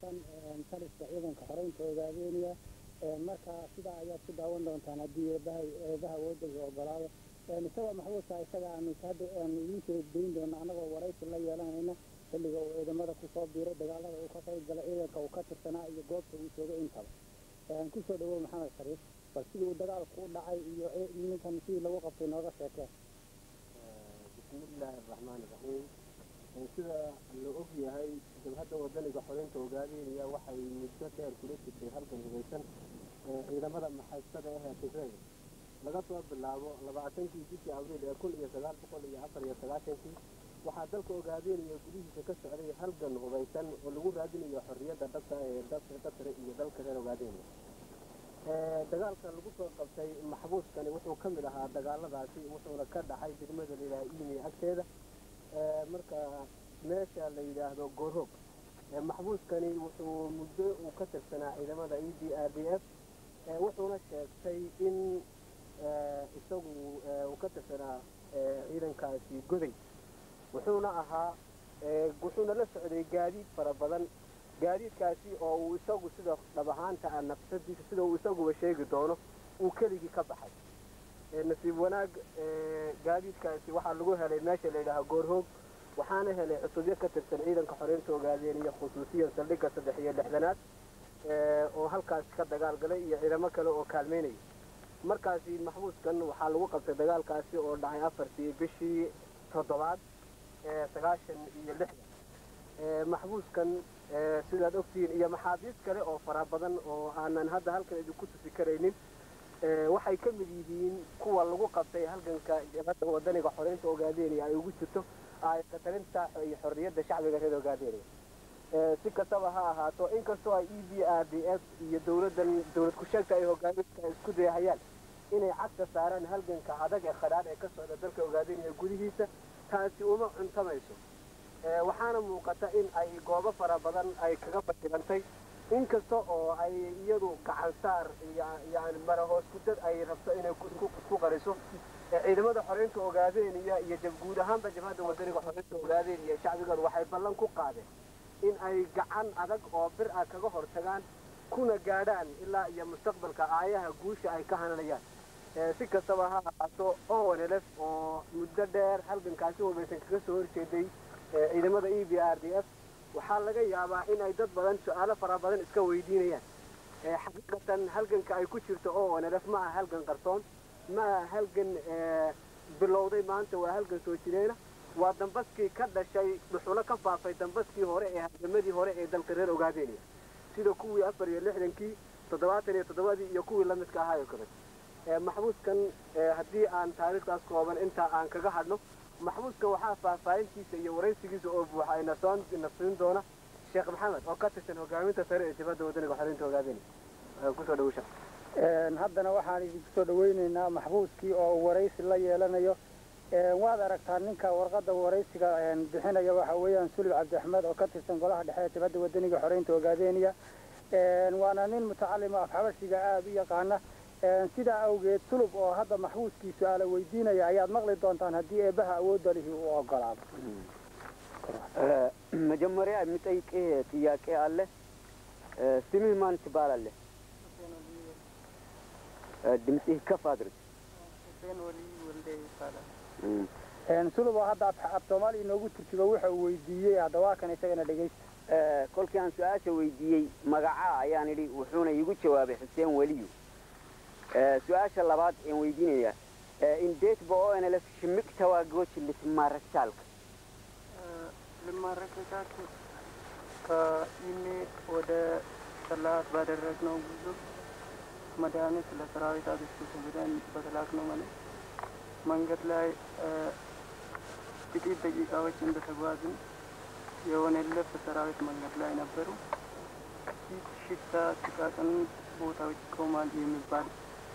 tirsan taliska ciidanka xoreynta ogaadeynaya marka sidaa ayaad ku daawan doontaan haddii eebaha eebaha awoodda ogolaado isagoo maxbuuska isaga aanu hadda aanu idiin soo dayn doono annagoo waraysi la yeelanayna xilliga uu ciidamada kusoo biiray dagaalada uu ka qayb galay ciidanka uu ka tirsanaa iyo goobta uu joogay intaba kusoo dhawow maxamed shariif bal sidii uu dagaalku u dhacay iyo ninkan sidii lagu qabtay nooga sheekeen bismillaahi araxmaani iraxiim sida la og yahay jabhadda wadaniga xoreynta ogaadeynaya waxay muddo dheer kula jirtay halgan hubeysan ciidamada maxaystada ahee tigray laga soo bilaabo labaatankii bishii abriil ee kun iyo sagaal boqol iyo afar iyo sagaashankii waxaa dalka ogaadeynaya gudihiisa ka socday halgan hubeysan oo lagu raadinayo xorriyadda dhabta ee dadkare iyo dalka reer ogaadeynaya dagaalka lagu soo qabtay maxbuuskani wuxuu ka mid ahaa dagaaladaasi wuxuuna ka dhaxay degmada layidhaha iimi agteeda marka meesha la yidhaahdo goorhoog maxbuuskani wuxuu muddo uu ka tirsanaa ciidamada e d r d f wuxuuna sheegtay in isagu uu ka tirsanaa ciidankaasi goday wuxuuna ahaa wuxuuna la socday gaadiid fara badan gaadiidkaasi oo uu isagu sida dhab ahaanta ah nafsadiisa sida uu isaguba sheegi doono uu keligii ka baxay nasiib wanaag gaadiidkaasi waxaa lagu helay meesha la yidhaaha goorhoog waxaana helay cusubyo ka tirsan ciidanka xoreynta ogaadeeniya khusuusiyan saldhigga saddex iyo lixdanaad oo halkaas ka dagaal galay iyo ciidamo kale oo kaalmeynaya markaasi maxbuuskan waxaa lagu qabtay dagaalkaasi oo dhacay afartii bishii toddobaad sagaashan iyo lixdan maxbuuskan sidaad ogtihiin iyo maxaabiis kale oo fara badan oo aanan hadda halkan idinku tusi karaynin waxay ka mid yihiin kuwa lagu qabtay halganka jabhadda wadaniga xoreynta ogaadeynaya ay ugu jirto talinta iyo xorriyadda shacbiga reer ogaadeynaya si kastaba ha ahaato inkastoo ay e b r d f iyo dowladdan dowlad ku-sheegta ay hogaaminka isku dayahayaan inay cagta saaraan halganka adag ee khadhaadh ee ka socda dalka ogaadeynaya gudihiisa taasi uma cuntamayso waxaana muuqata in ay goobo fara badan ay kaga bashirantay inkasta oo ay iyadu gacansaar yani marahoos kudad ay rabto inay isku qariso ciidamada xoreynta ogaadeynaya iyo guud ahaanba jabhadda wadaniga xoreynta ogaadeynaya shacbigan waxay ballan ku qaadeen in ay gacan adag oo bir ah kaga hortagaan kuna gaadhaan ilaa iyo mustaqbalka aayaha guusha ay ka hananayaan si kastaba ha ahaato onlf oo muddo dheer halgankaasi hubaysan kaga soo horjeeday ciidamada e b r d f waxaa laga yaabaa in ay dad badan su-aalo fara badan iska weydiinayaan xaqiiqatan halganka ay ku jirto onlf ma aha halgan qarsoon ma aha halgan bilowday maanta waa halgan soo jireena waa dambaskii ka dhashay dhuxulo ka faafay dambaskii hore ee halgamadii hore ee dalka reer ogaadeynaya sida kuwii afar iyo lixdankii toddobaatan iyo toddobadii iyo kuwii lamidka ahaa oo kale maxbuuskan haddii aan taariikhdaas kooban intaa aan kaga hadhno maxbuuskan waxaa faahfaahintiisa iyo waraysigiisa oo buuxa ay nasoon nasiin doona sheekh maxamed oo ka tirsan hogaaminta sare ee jabhadda wadaniga xoreynta ogaadeynaya kusoo dhawo sheekh haddana waxaan idinku soo dhaweyneynaa maxbuuskii oo waraysi la yeelanayo waad aragtaa ninka warqadda waraysiga bixinaya waxa weeyaan sulib cabdi axmed oo ka tirsan golaha dhexe ee jabhadda wadaniga xoreynta ogaadeynaya waana nin mutacalima afxabashiga aada u yaqaana sidaa awgeed sulub oo hadda maxbuuskii su-aala weydiinaya ayaad maqli doontaan haddii eebaha awoodda lihi uu ogolaado መጀመሪያ የሚጠይቅህ ጥያቄ አለ። ስምህ ማን ትባላለህ? ድምፅህ ከፍ አድርግ። ሁሴን ወሊ ወልዴ ይባላል። sulub oo hadda af soomaali inoogu turjuba wuxa uu weydiiyey haddawaa kan isagana dhegeysta kolkii aan su-aasha weydiiyey magacaa ayaan idhi wuxuuna iigu jawaabay xuseen weliyu su-aasha labaad aan weydiinaya እንዴት በኦኤንኤልኤፍ ሽምቅ ተዋጊዎች ልትማረክ ቻልክ? ልማረክ የቻልኩት ከኢሜል ወደ ሰላት ባደረግነው ጉዞ መድኃኒት ለሰራዊት አግስቱ ብለን በተላክነው ማለት መንገድ ላይ ጥቂት ደቂቃዎች እንደተጓዝን የኦኤንኤልኤፍ ሰራዊት መንገድ ላይ ነበሩ። ጥቂት ሽታ ጥቃቅን ቦታዎች ኮማንድ የሚባል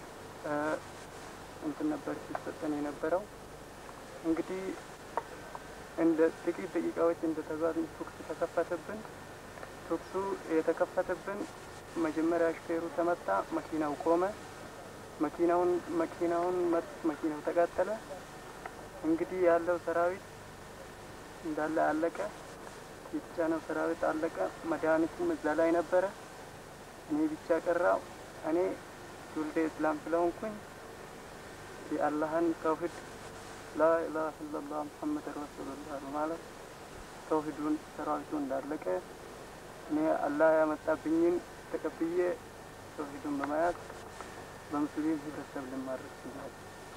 እንትን ነበር ሲሰጠን የነበረው። እንግዲህ እንደ ጥቂት ደቂቃዎች እንደተጓዝን ቱክስ ተከፈተብን። ቱክሱ የተከፈተብን መጀመሪያ ሹፌሩ ተመታ፣ መኪናው ቆመ። መኪናውን መኪናውን መኪናው ተቃጠለ። እንግዲህ ያለው ሰራዊት እንዳለ አለቀ። የተጫነው ሰራዊት አለቀ። መድኃኒቱም እዛ ላይ ነበረ። እኔ ብቻ ቀራው። እኔ ትውልደ እስላም ስለሆንኩኝ የአላህን ተውሂድ ላኢላሀ ኢለላህ ሙሐመድ ረሱሉላህ በማለት ተውሂዱን ሰራዊቱ እንዳለቀ እኔ አላህ ያመጣብኝን ተቀብዬ tawxiidun bamayaad በሙስሊም ህብረተሰብ ልማድረግ ችያለሁ።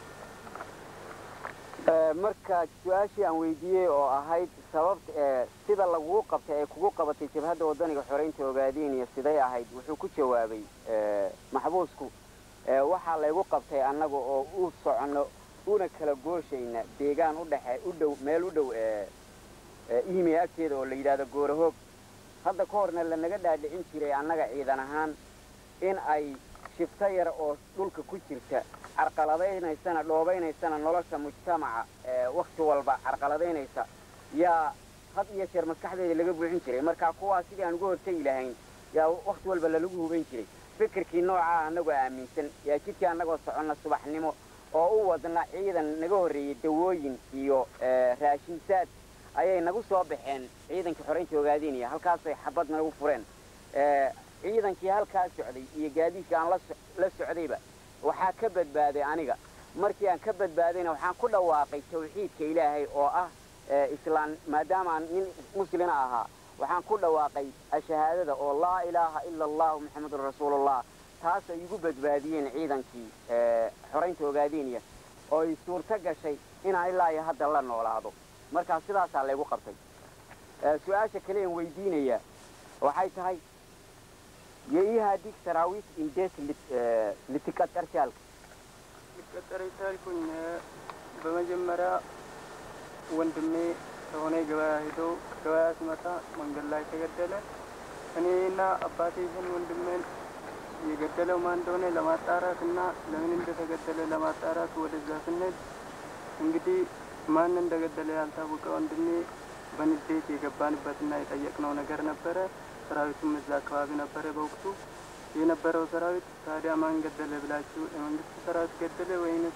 marka su-aashii aan weydiiyey oo ahayd sababta ee sida laguu qabtay ee kugu qabatay jabhadda wadaniga xoreynta ogaadeenaya siday ahayd wuxuu ku jawaabay maxbuusku waxaa laygu qabtay annaga oo u soconno una kala gooshayna deegaan udhexe u dhow meel u dhow iimi agteeda oo la yidhahdo goorahoog hadda ka horna lanaga dhaadhicin jiray annaga ciidan ahaan in ay shifto yar oo dhulka ku jirta carqaladaynaysana dhoobaynaysana nolosha mujtamaca wakti walba carqaladaynaysa yaa had iyo jeer maskaxdeeda laga buuxin jiray marka kuwaa sidii aan uga hortegi lahayn yaa wakti walba lalagu hubayn jiray fikirkii noocaa annagoo aaminsan yaa jidkii annagoo soconna subaxnimo oo u wadna ciidan naga horreeyey dawooyin iyo raashinsaad ayay nagu soo baxeen ciidankii xoraynta ogaadeenaya halkaasay xabad nagu fureen ciidankii halkaa socday iyo gaadiidkii aan la socdayba waxaa ka badbaaday aniga markii aan ka badbaadayna waxaan ku dhawaaqay tawxiidka ilaahay oo ah islaan maadaama aan nin muslina ahaa waxaan ku dhawaaqay shahaadada oo laa ilaaha ila allahu maxamedun rasuulullah taasay igu badbaadiyeen ciidankii xoraynta ogaadeenaya oo ay suurto gashay inaan ilaa iyo hadda la noolaado markaa sidaasaa laygu qabtay su-aasha kale aan weydiinaya waxay tahay የኢህአዲግ ሰራዊት እንዴት ልትቀጠር ቻልክ? ልቀጠር የቻልኩኝ በመጀመሪያ ወንድሜ ከሆነ ገበያ ሄዶ ከገበያ ሲመጣ መንገድ ላይ ተገደለ። እኔና አባቴ ይህን ወንድሜን የገደለው ማን እንደሆነ ለማጣራት እና ለምን እንደተገደለ ለማጣራት ወደዛ ስንሄድ እንግዲህ ማን እንደገደለ ያልታወቀ ወንድሜ በንዴት የገባንበትና የጠየቅነው ነገር ነበረ። ሰራዊቱም እዛ አካባቢ ነበረ በወቅቱ የነበረው ሰራዊት። ታዲያ ማን ገደለ ብላችሁ የመንግስት ሰራዊት ገደለ ወይንስ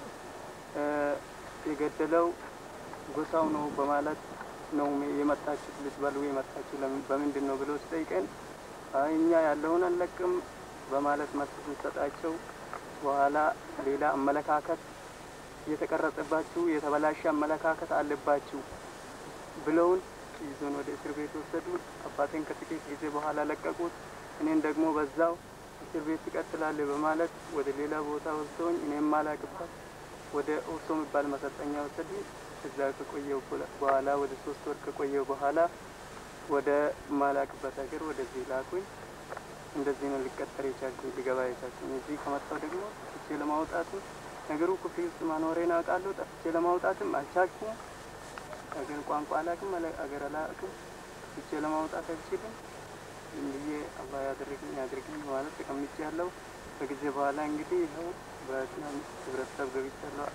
የገደለው ጎሳው ነው በማለት ነው የመጣችሁት ልትበሉ የመጣችሁ በምንድን ነው ብሎ ሲጠይቀን አይ እኛ ያለውን አንለቅም በማለት መልስ ስንሰጣቸው በኋላ ሌላ አመለካከት የተቀረጸባችሁ የተበላሸ አመለካከት አለባችሁ ብለውን ይዞን ወደ እስር ቤት ወሰዱት። አባቴን ከጥቂት ጊዜ በኋላ ለቀቁት። እኔን ደግሞ በዛው እስር ቤት ትቀጥላለህ በማለት ወደ ሌላ ቦታ ወስደውኝ እኔም ማላቅበት ወደ ኦርሶ የሚባል መሰልጠኛ ወሰዱኝ። እዛ ከቆየው በኋላ ወደ ሶስት ወር ከቆየው በኋላ ወደ ማላቅበት ሀገር ወደዚህ ላኩኝ። እንደዚህ ነው ሊቀጠር የቻልኩኝ ሊገባ የቻልኩኝ። እዚህ ከመጣሁ ደግሞ ጠፍቼ ለማውጣትም ነገሩ ክፍል ውስጥ ማኖሬን አውቃለሁ። ጠፍቼ ለማውጣትም አልቻልኩም። አገር ቋንቋ አላውቅም፣ አገር አላውቅም። ብቻ ለማውጣት አልችልም። ዝም ብዬ አላህ ያደረግኝ ያድርግኝ ማለት ተቀምጬ ያለው ከጊዜ በኋላ እንግዲህ ይኸው በእስላም ህብረተሰብ ገብቻለሁ።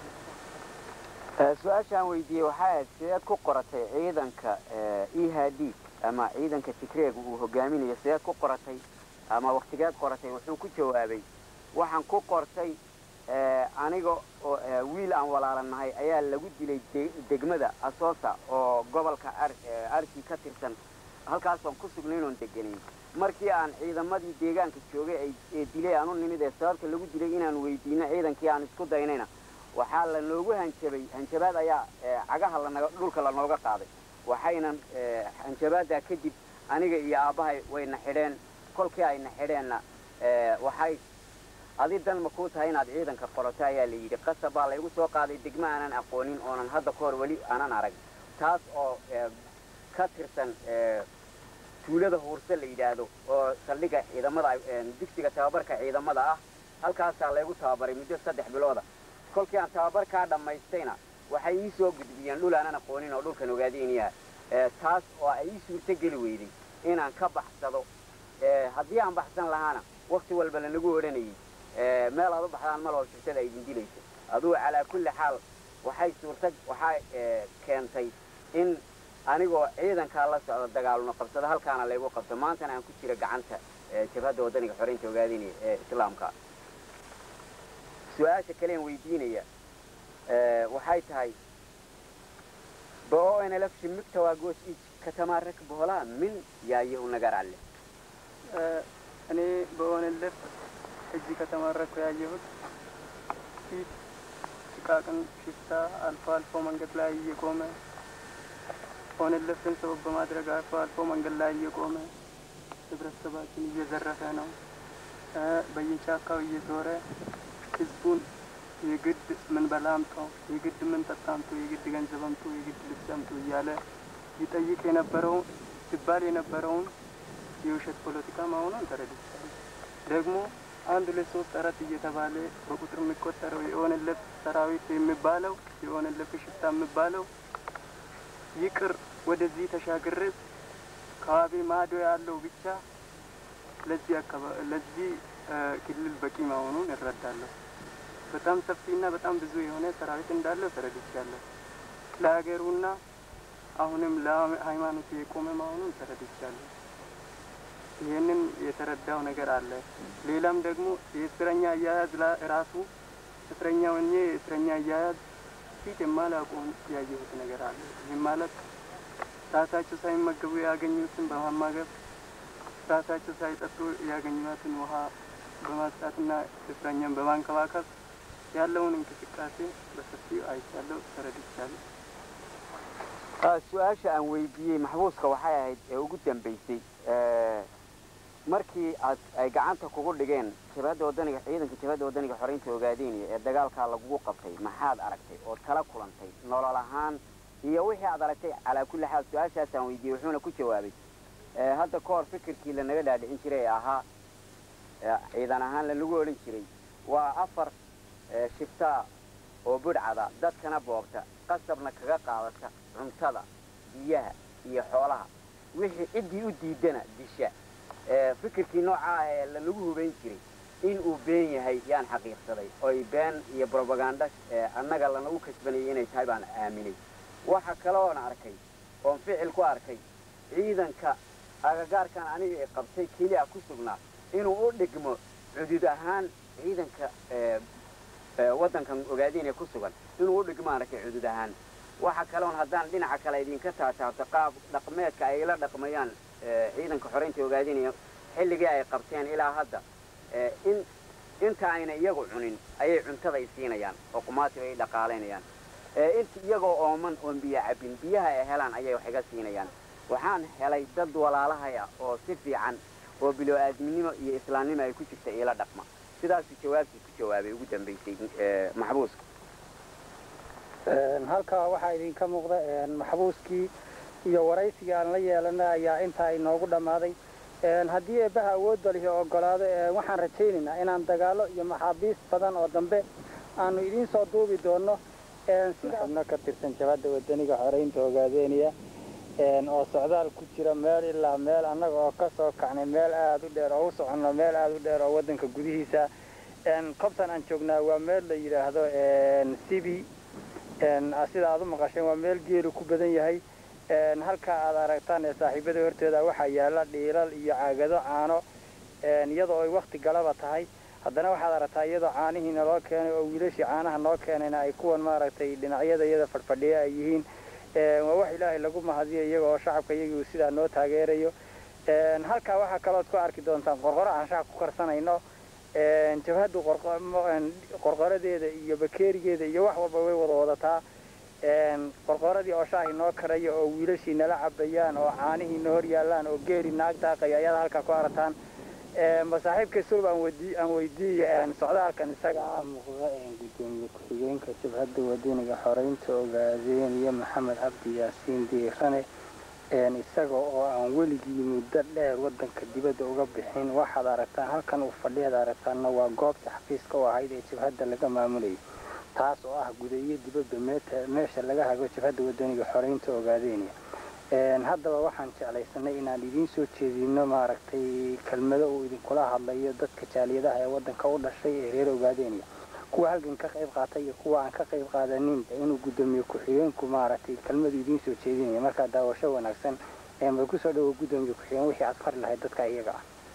su-aashaan weydiiyey waxay ahayd sideed ku qoratay ciidanka ihadiig ama ciidanka tigreega uu hogaaminayo sideed ku qoratay ama waktigeed qoratay wuxuu ku jawaabay waxaan ku qortay aniga oo wiil aan walaalanahay ayaa lagu dilay degmada asoosa oo gobolka arki ka tirsan halkaasoon ku sugnayn oon deganayn markii aan ciidamadii deegaanka joogay ee dilay aan u nimid ee sababta lagu dilay inaan weydiino ciidankii aan isku daynayna waxaa lanoogu hanjabay hanjabaad ayaa cagaha lanaga dhulka lanooga qaaday waxayna hanjabaaddaa kadib aniga iyo aabbahay wayna xidheen kolkii ayna xidheenna waxay adi dan ma kuu tahay inaad ciidanka qorato ayaa la yidhi qasab baa laygu soo qaaday degmo aanan aqoonin oonan hadda ka hor weli aanan arag taas oo ka tirsan tuulada huurse la yidhaahdo oo saldhiga ciidamada digsiga tababarka ciidamada ah halkaasaa laygu tababaray muddo saddex bilooda kolkii aan tababarkaa dhammaystayna waxay ii soo gudbiyeen dhul aanan aqoonin oo dhulkan ogaadeynayaa taas oo ay ii suurto geli weyday inaan ka baxsado haddii aan baxsan lahaana wakti walba lanagu odhanayay meel aad u baxdaan maloo shirtada idin dilayso adugu calaa kulli xaal waxay suurta waxaa keentay in anigoo ciidankaa la socda dagaalno qabsado halkaana laygu qabto maantana aan ku jira gacanta jabhadda waddaniga xoreynta ogaadinaya ee islaamka su-aasha kalean weydiinaya waxay tahay በኦኤንኤልኤፍ ሽምቅ ተዋጊዎች እጅ ከተማረክ በኋላ ምን ያየው ነገር አለ? እኔ በኦነለፍ እዚህ ከተማረኩ ያየሁት ፊት ጥቃቅን ሽፍታ አልፎ አልፎ መንገድ ላይ እየቆመ ኦነለፍን ሰበብ በማድረግ አልፎ አልፎ መንገድ ላይ እየቆመ ህብረተሰባችን እየዘረፈ ነው። በየጫካው እየዞረ ህዝቡን የግድ ምን በላ አምጡ፣ የግድ ምን ጠጣ አምጡ፣ የግድ ገንዘብ አምጡ፣ የግድ ልብስ አምጡ እያለ ይጠይቅ የነበረውን ሲባል የነበረውን የውሸት ፖለቲካ መሆኑን ተረድቻለሁ። ደግሞ አንድ ሁለት ሶስት አራት እየተባለ በቁጥር የሚቆጠረው የኦነለፍ ሰራዊት የሚባለው የኦነለፍ ሽፍታ የሚባለው ይቅር ወደዚህ ተሻግሬ ከዋቤ ማዶ ያለው ብቻ ለዚህ አካባቢ ለዚህ ክልል በቂ መሆኑን እረዳለሁ። በጣም ሰፊና በጣም ብዙ የሆነ ሰራዊት እንዳለው ተረድቻለሁ። ለሀገሩና አሁንም ለሃይማኖቱ የቆመ መሆኑን ተረድቻለሁ። ይህንን የተረዳው ነገር አለ። ሌላም ደግሞ የእስረኛ አያያዝ ራሱ እስረኛ ሆኜ የእስረኛ አያያዝ ፊት የማላውቀውን ያየሁት ነገር አለ። ይህም ማለት ራሳቸው ሳይመገቡ ያገኙትን በማማገብ ራሳቸው ሳይጠጡ ያገኟትን ውሃ በማስጣትና እስረኛን በማንከባከብ ያለውን እንቅስቃሴ በሰፊው አይቻለሁ፣ ተረድቻለሁ። su-aasha aan weydiiyey maxbuuska waxay ahayd ee ugu dambaysay markii aad ay gacanta kugu dhigeen jabhadda wadaniga ciidanka jabhadda wadaniga xoreynta ogaadeenaya ee dagaalkaa lagugu qabtay maxaad aragtay ood kala kulantay nolol ahaan iyo wixii aad aragtay calaa kulli xaal su-aashaasaan weydiiyey wuxuuna ku jawaabay hadda ka hor fikirkii lanaga dhaadhicin jiray ee ahaa ciidan ahaan lanagu odhan jiray waa afar shiftaa oo budhcada dadkana boobta qasabna kaga qaadata cuntada biyaha iyo xoolaha wixii ciddii u diidana disha fikirkii noocaa ee lanagu hubayn jiray in uu been yahay yaan xaqiiqsaday oy been iyo brobaganda annaga lanagu kasbanayay inay tahay baan aaminay waxa kale oon arkay oon ficil ku arkay ciidanka agagaarkan aniga ee qabtay keliya ku sugnaa inuu u dhigmo cudud ahaan ciidanka waddankan ogaadeenee ku sugan inuu u dhigmo arkay cudud ahaan waxa kaleon haddaan dhinaca kale idinka taataabto qaab dhaqmeedka ay la dhaqmayaan ciidanka xoreynta ogaadeenaya xilligii ay qabteen ilaa hadda in inta ayna iyagu cunin ayay cuntada ay siinayaan oo qumaatiga ay dhaqaalaynayaan inta iyagoo ooman oon biyo cabbin biyaha ay helaan ayay wax iga siinayaan waxaan helay dad walaalahaya oo si fiican oo bilo-aadminimo iyo islaamnimo ay ku jirta iila dhaqma sidaasuu jawaabtii ku jawaabay ugu dambaysay maxbuuska halkaa waxaa idinka muuqda maxbuuskii iyo waraysigii aan la yeelanay ayaa intaa inoogu dhammaaday haddii eebbaha awoodda lihi ogolaado waxaan rajaynaynaa inaan dagaalo iyo maxaabiis badan oo dambe aanu idiin soo duubi doono xubno ka tirsan jabhadda wadaniga xoreynta ogaadeeniya oo socdaal ku jira meel ilaa meel annaga oo ka soo kacnay meel aada u dheer oo u soconno meel aada u dheer oo waddanka gudihiisa kobtan aan joognaa waa meel la yidhaahdo sibi sida aad u maqasheen waa meel geelu ku badan yahay halka aad aragtaan ee saaxiibada horteeda waxaa yaala dhiilal iyo caagado caano iyadoo ay wakti galaba tahay haddana waxaad aragtaa iyadoo caanihii naloo keenay oo wiilashii caanaha noo keenayna ay kuwan maaragtay dhinacyada iyada fadhfadhiya ay yihiin waa wax ilaahay lagu mahadiyo iyaga oo shacabka iyagii sidaa noo taageerayo halkaa waxaa kalood ku arki doontaan qorqoro aan shacab ku karsanayno jabhaddu qorqoradeeda iyo bakeerigeeda iyo wax walba way wada wadataa qorqoradii oo shaahi noo karaya oo wiilashii nala cabayaan oo caanihii na hor yaallaan oo geeri naag daaqaya ayaad halkaa ku arataan masaaxiibka sulb aan weydiiy aan weydiiyey socdaalkan isaga ah muuqda gudoomiye ku-xigeenka jabhadda wadaniga xoreynta ogaadeeniya maxamed cabdi yaasiin diirane isaga oo aan weligii muddo dheer waddanka dibadda uga bixin waxaad aragtaan halkan uu fadhiyaad aragtaanna waa goobta xafiiska u ahayd ee jabhadda laga maamulayo taas oo ah gudayo dibadda meesha laga hago jabhadda wadaniga xoreynta ogaadeeniya haddaba waxaan jeclaysanay inaan idiin soo jeedino maaragtay kelmado uu idinkula hadlayo dadka jaaliyadaha ee waddanka u dhashay ee reer ogaadeeniya kuwa halgan ka qayb qaatay iyo kuwa aan ka qayb qaadaninba inuu guddoomiye ku-xigeenku maaragtay kelmadu idiin soo jeedinaya markaa daawasho wanaagsan ma kusoo dhawo guddoomiye ku-xigeen wixii aad fari lahayd dadka iyaga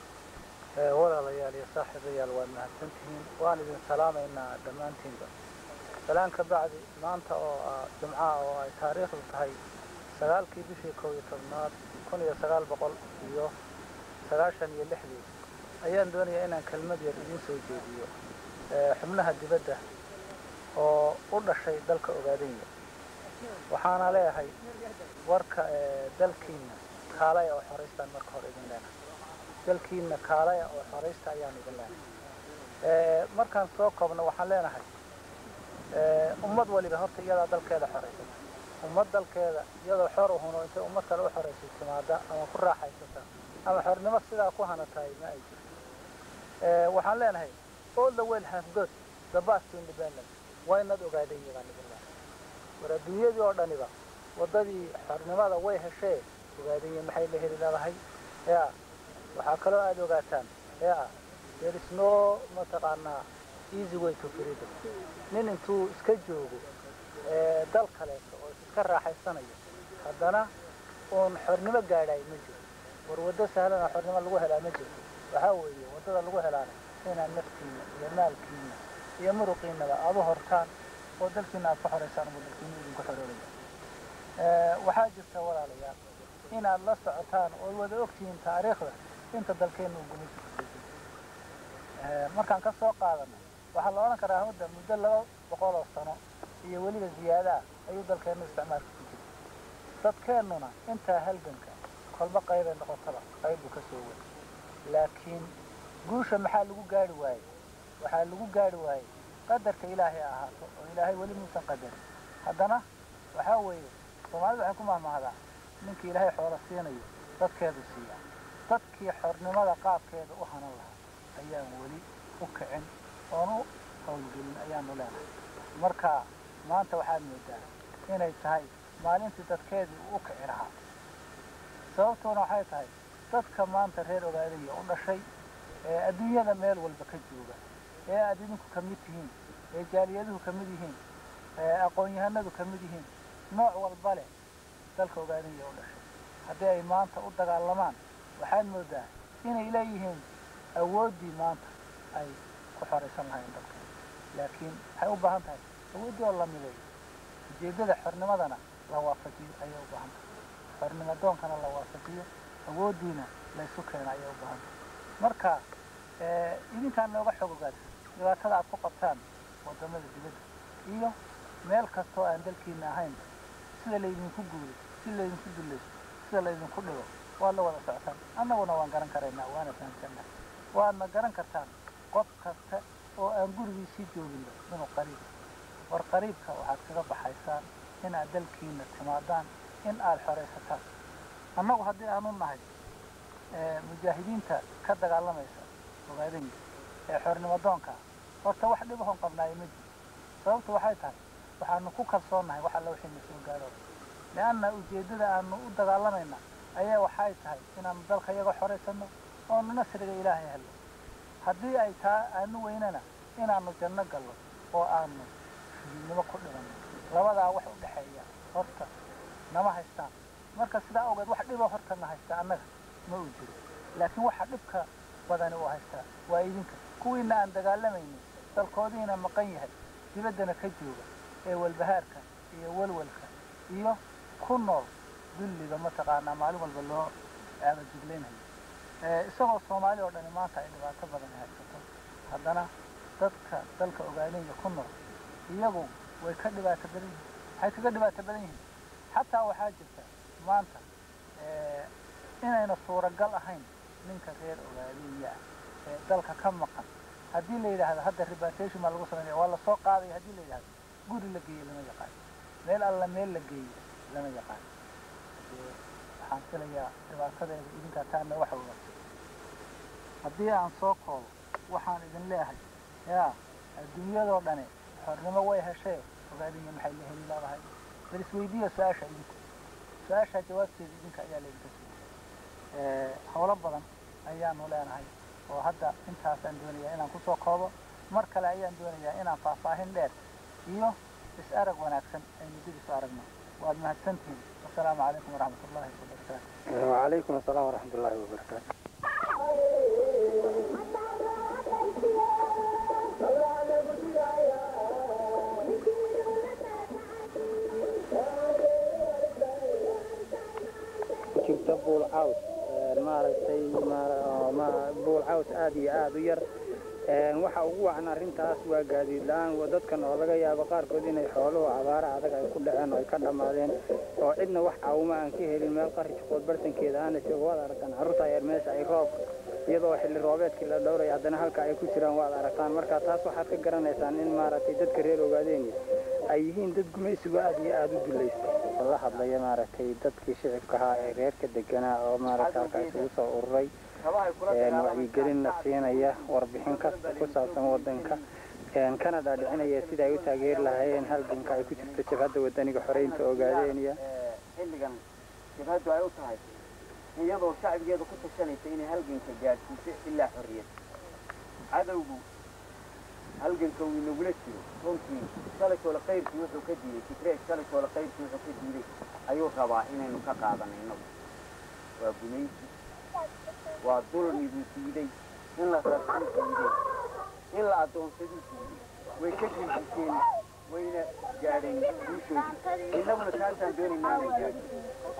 ah walaalayaal iyo saaxiibayaal waad mahadsantihiin waan idin salaamaynaa dhammaantiinba salaan ka bacdi maanta oo ah jumcaha oo ay taariikhdu tahay sagaalkii bishii kow iyo tobnaad kun iyo sagaal boqol iyo sagaashan iyo lixdii ayaan doonayaa inaan kelmad yar idiin soo jeediyo xubnaha dibadda oo u dhashay dalka ogaadenya waxaana leeyahay warka dalkiina kaalaya oo xoraystaan marka hore idin leenahay dalkiina kaalaya oo xoraysta ayaan idin leenahay markaan soo koobno waxaan leenahay ummad waliba horta iyadaa dalkeeda xoraysata ummad dalkeeda iyadoo xor uhuno intay ummad kale u xoraysay timaada ama ku raaxaysata ama xornimo sidaa ku hanatahay ma ay jirto waxaan leenahay all the world have got the path to independence waa inaad ogaadeen baan idin leenahay war adduunyadii oo dhaniba waddadii xornimada way heshee ogaadenya maxay la heli leedahay ya waxaa kaloo aada ogaataan ya there is no mataqaanaa easy way to freedom nin intuu iska joogo dal kaleeto oo iska raaxaysanayo haddana uun xornimo gaadhay ma jiro war waddo sahlana xornimo lagu helaa ma jiro waxaa weeye waddada lagu helaana inaad naftiina iyo maalkiina iyo muruqiinaba aada u hortaan oo dalkiina aad ku xoraysaan buu dalkiina idinku xoroolaya waxaa jirta walaalayaal inaad la socotaan oo wada ogtihiin taariikhda inta dalkeenna uu gumaysi kusoo jiro markaan ka soo qaadano waxaa la odhan karaa hadda muddo laba boqol oo sano iyo weliba ziyaadaah ayuu dalkeennu isticmaalka ku jira dadkeennuna intaa halganka kolba qaybay noqotaba qayb buu ka soo wada laakiin guusha maxaa lagu gaari waayey waxaa lagu gaari waayey qadarka ilaahay ahaato oo ilaahay weli muusan qadarin haddana waxaa weeye soomaalida waxay ku mahmahdaa ninkii ilaahay xoolo siinayo dadkeedu siiyaa dadkii xornimada qaabkeeda u hanan lahaa ayaan weli u kicin oon u howlgelin ayaanu leenahay marka maanta waxaad moodaa inay tahay maalintii dadkeedii uu u kici lahaa sababtoona waxay tahay dadka maanta reer ogaadaya u dhashay ee adduunyada meel walba ka jooga ee aad idinku ka mid tihiin ee jaaliyaduhu ka mid yihiin ee aqoon-yahanadu ka mid yihiin nooc walba leh dalka ogaadaya u dhashay haddii ay maanta u dagaalamaan waxaad moodaa inay leeyihiin awooddii maanta ay ku xoraysan lahayn dalka laakiin waxay u baahan tahay awooddii oo la mideeyo ujeeddada xornimadana la waafajiyo ayay u baahan tahay xornimo doonkana la waafajiyo awooddiina laysu keena ayay u baahan tahay marka idinkaan nooga xog ogaadsan dhibaatada aad ku qabtaan waddamada dibadda iyo meel kastoo aan dalkiina ahayn sida laydinku guuray si laydinku dulaysto sida laydinku dhigo waad la wada socotaan annaguna waan garan karaynaa waana fahamsannahay waadna garan kartaan qof kasta oo aan gurigiisii jooginba inuu qariib war qariibka waxaad kaga baxaysaan inaad dalkiina timaadaan in aad xoraysataan annagu haddii aanu nahay mujaahidiinta ka dagaalamaysa ogaadanya ee xornimo doonka horta wax dhibahon qabnaayo ma jiro sababtu waxay tahay waxaanu ku kalsoonnahay wax alla wixii na soo gaaro lianna ujeeddada aanu u dagaalamayna ayaa waxay tahay inaanu dalka iyaga xoraysano oonu nasriga ilaahay helno haddii ay taa aanu weynana inaanu janno gallo oo aanu shuhiidnimo ku dhimanno labadaa wax u dhexeeya horta nama haystaan marka sidaa ogeed wax dhibo horta na haysta annaga ma uu jiro laakiin waxa dhibka badani uu haystaa waa idinka kuwiina aan dagaalamaynin dalkoodiina maqan yahay dibaddana ka jooga ee walbahaarka iyo walwalka iyo ku nool dulliga mataqaanaa maalin walba loo aabajuglaynayo isagoo soomaali oo dhani maanta ay dhibaato badan haysato haddana dadka dalka ogaanaya ku nool iyagu way ka dhibaato badan yihiin waxay kaga dhibaato badan yihiin xataa waxaa jirta maanta inayna suuragal ahayn ninka reer ogaadaya ah ee dalka ka maqan haddii la yidhaahdo hadda repatation baa lagu samaynaya waa lasoo qaadaya haddii la yidhahdo guri la geeyo lama yaqaan meel alla meel la geeyo lama yaqaan waxaan filayaa dhibaatadeeda idinkaa taana waxa oga haddii aan soo koobo waxaan idin leeyahay yaa adduunyadoo dhani xornimo way heshee ogaadanya maxay la heli leedahay bal isweydiiya su-aasha idinka su-aashaa jawaabteeda idinka ayaa laydinka siiyey howlo badan ayaanu leenahay oo hadda intaasaan doonayaa inaan kusoo koobo mar kale ayaan doonayaa inaan faahfaahin dheer iyo is-arag wanaagsan aynu dib isu aragno waad mahadsantihiin wasalaamu calaykum waraxmat ullahi wabarakaatu وعليكم السلام ورحمة الله وبركاته caws maaragtay buul caws aad iyo aad u yar waxa ugu wacan arrintaas waa gaadiid la-aan dadkan oo laga yaabo qaarkood inay xooluhu abaara adag ay ku dhaceen oo ay ka dhammaadeen oo cidna wax caawuma aan ka helin meel qarij qood bartankeeda aana joogo waad aragtaan carruurta yar meesha ay roob iyadoo xilli roobeedkii la dhowraya haddana halka ay ku jiraan waad aragtaan marka taas waxaad ka garanaysaan in maaragtay dadka reer ogaadeen ay yihiin dad gumaysigu aad iyo aad u dulaysta la hadlaya maaragtay dadkii shicibka ahaa ee reerka deganaa oo maaragtay halka isugu soo ururay wacyigelinna siinaya warbixin kasta ku saabsan wadanka kana dhaadhicinaya sida ay u taageeri lahaayeen halganka ay ku jirto jabhadda wadaniga xoreynta ogaadeeniya xilligan jabhaddu ay u tahay iyadoo shacbigeeda ku tashanaysa inay halganka gaadhsiiso ilaa xorriyad cadowgu halganka uu inagula jiro runtii shalaytoola qayrkii wuxuu ka diiday fikreed shalaytoola qayrkii wuxuu ka diiday ayuu rabaa inaynu ka qaadano innagu waa gumaysi waa dulmiguu diiday in la rabsuu diiday in la addoonsaduu diiday way ka gilgiseen wayna gaadheen guushoodii innaguna taasaan doonaynaa inay gaadho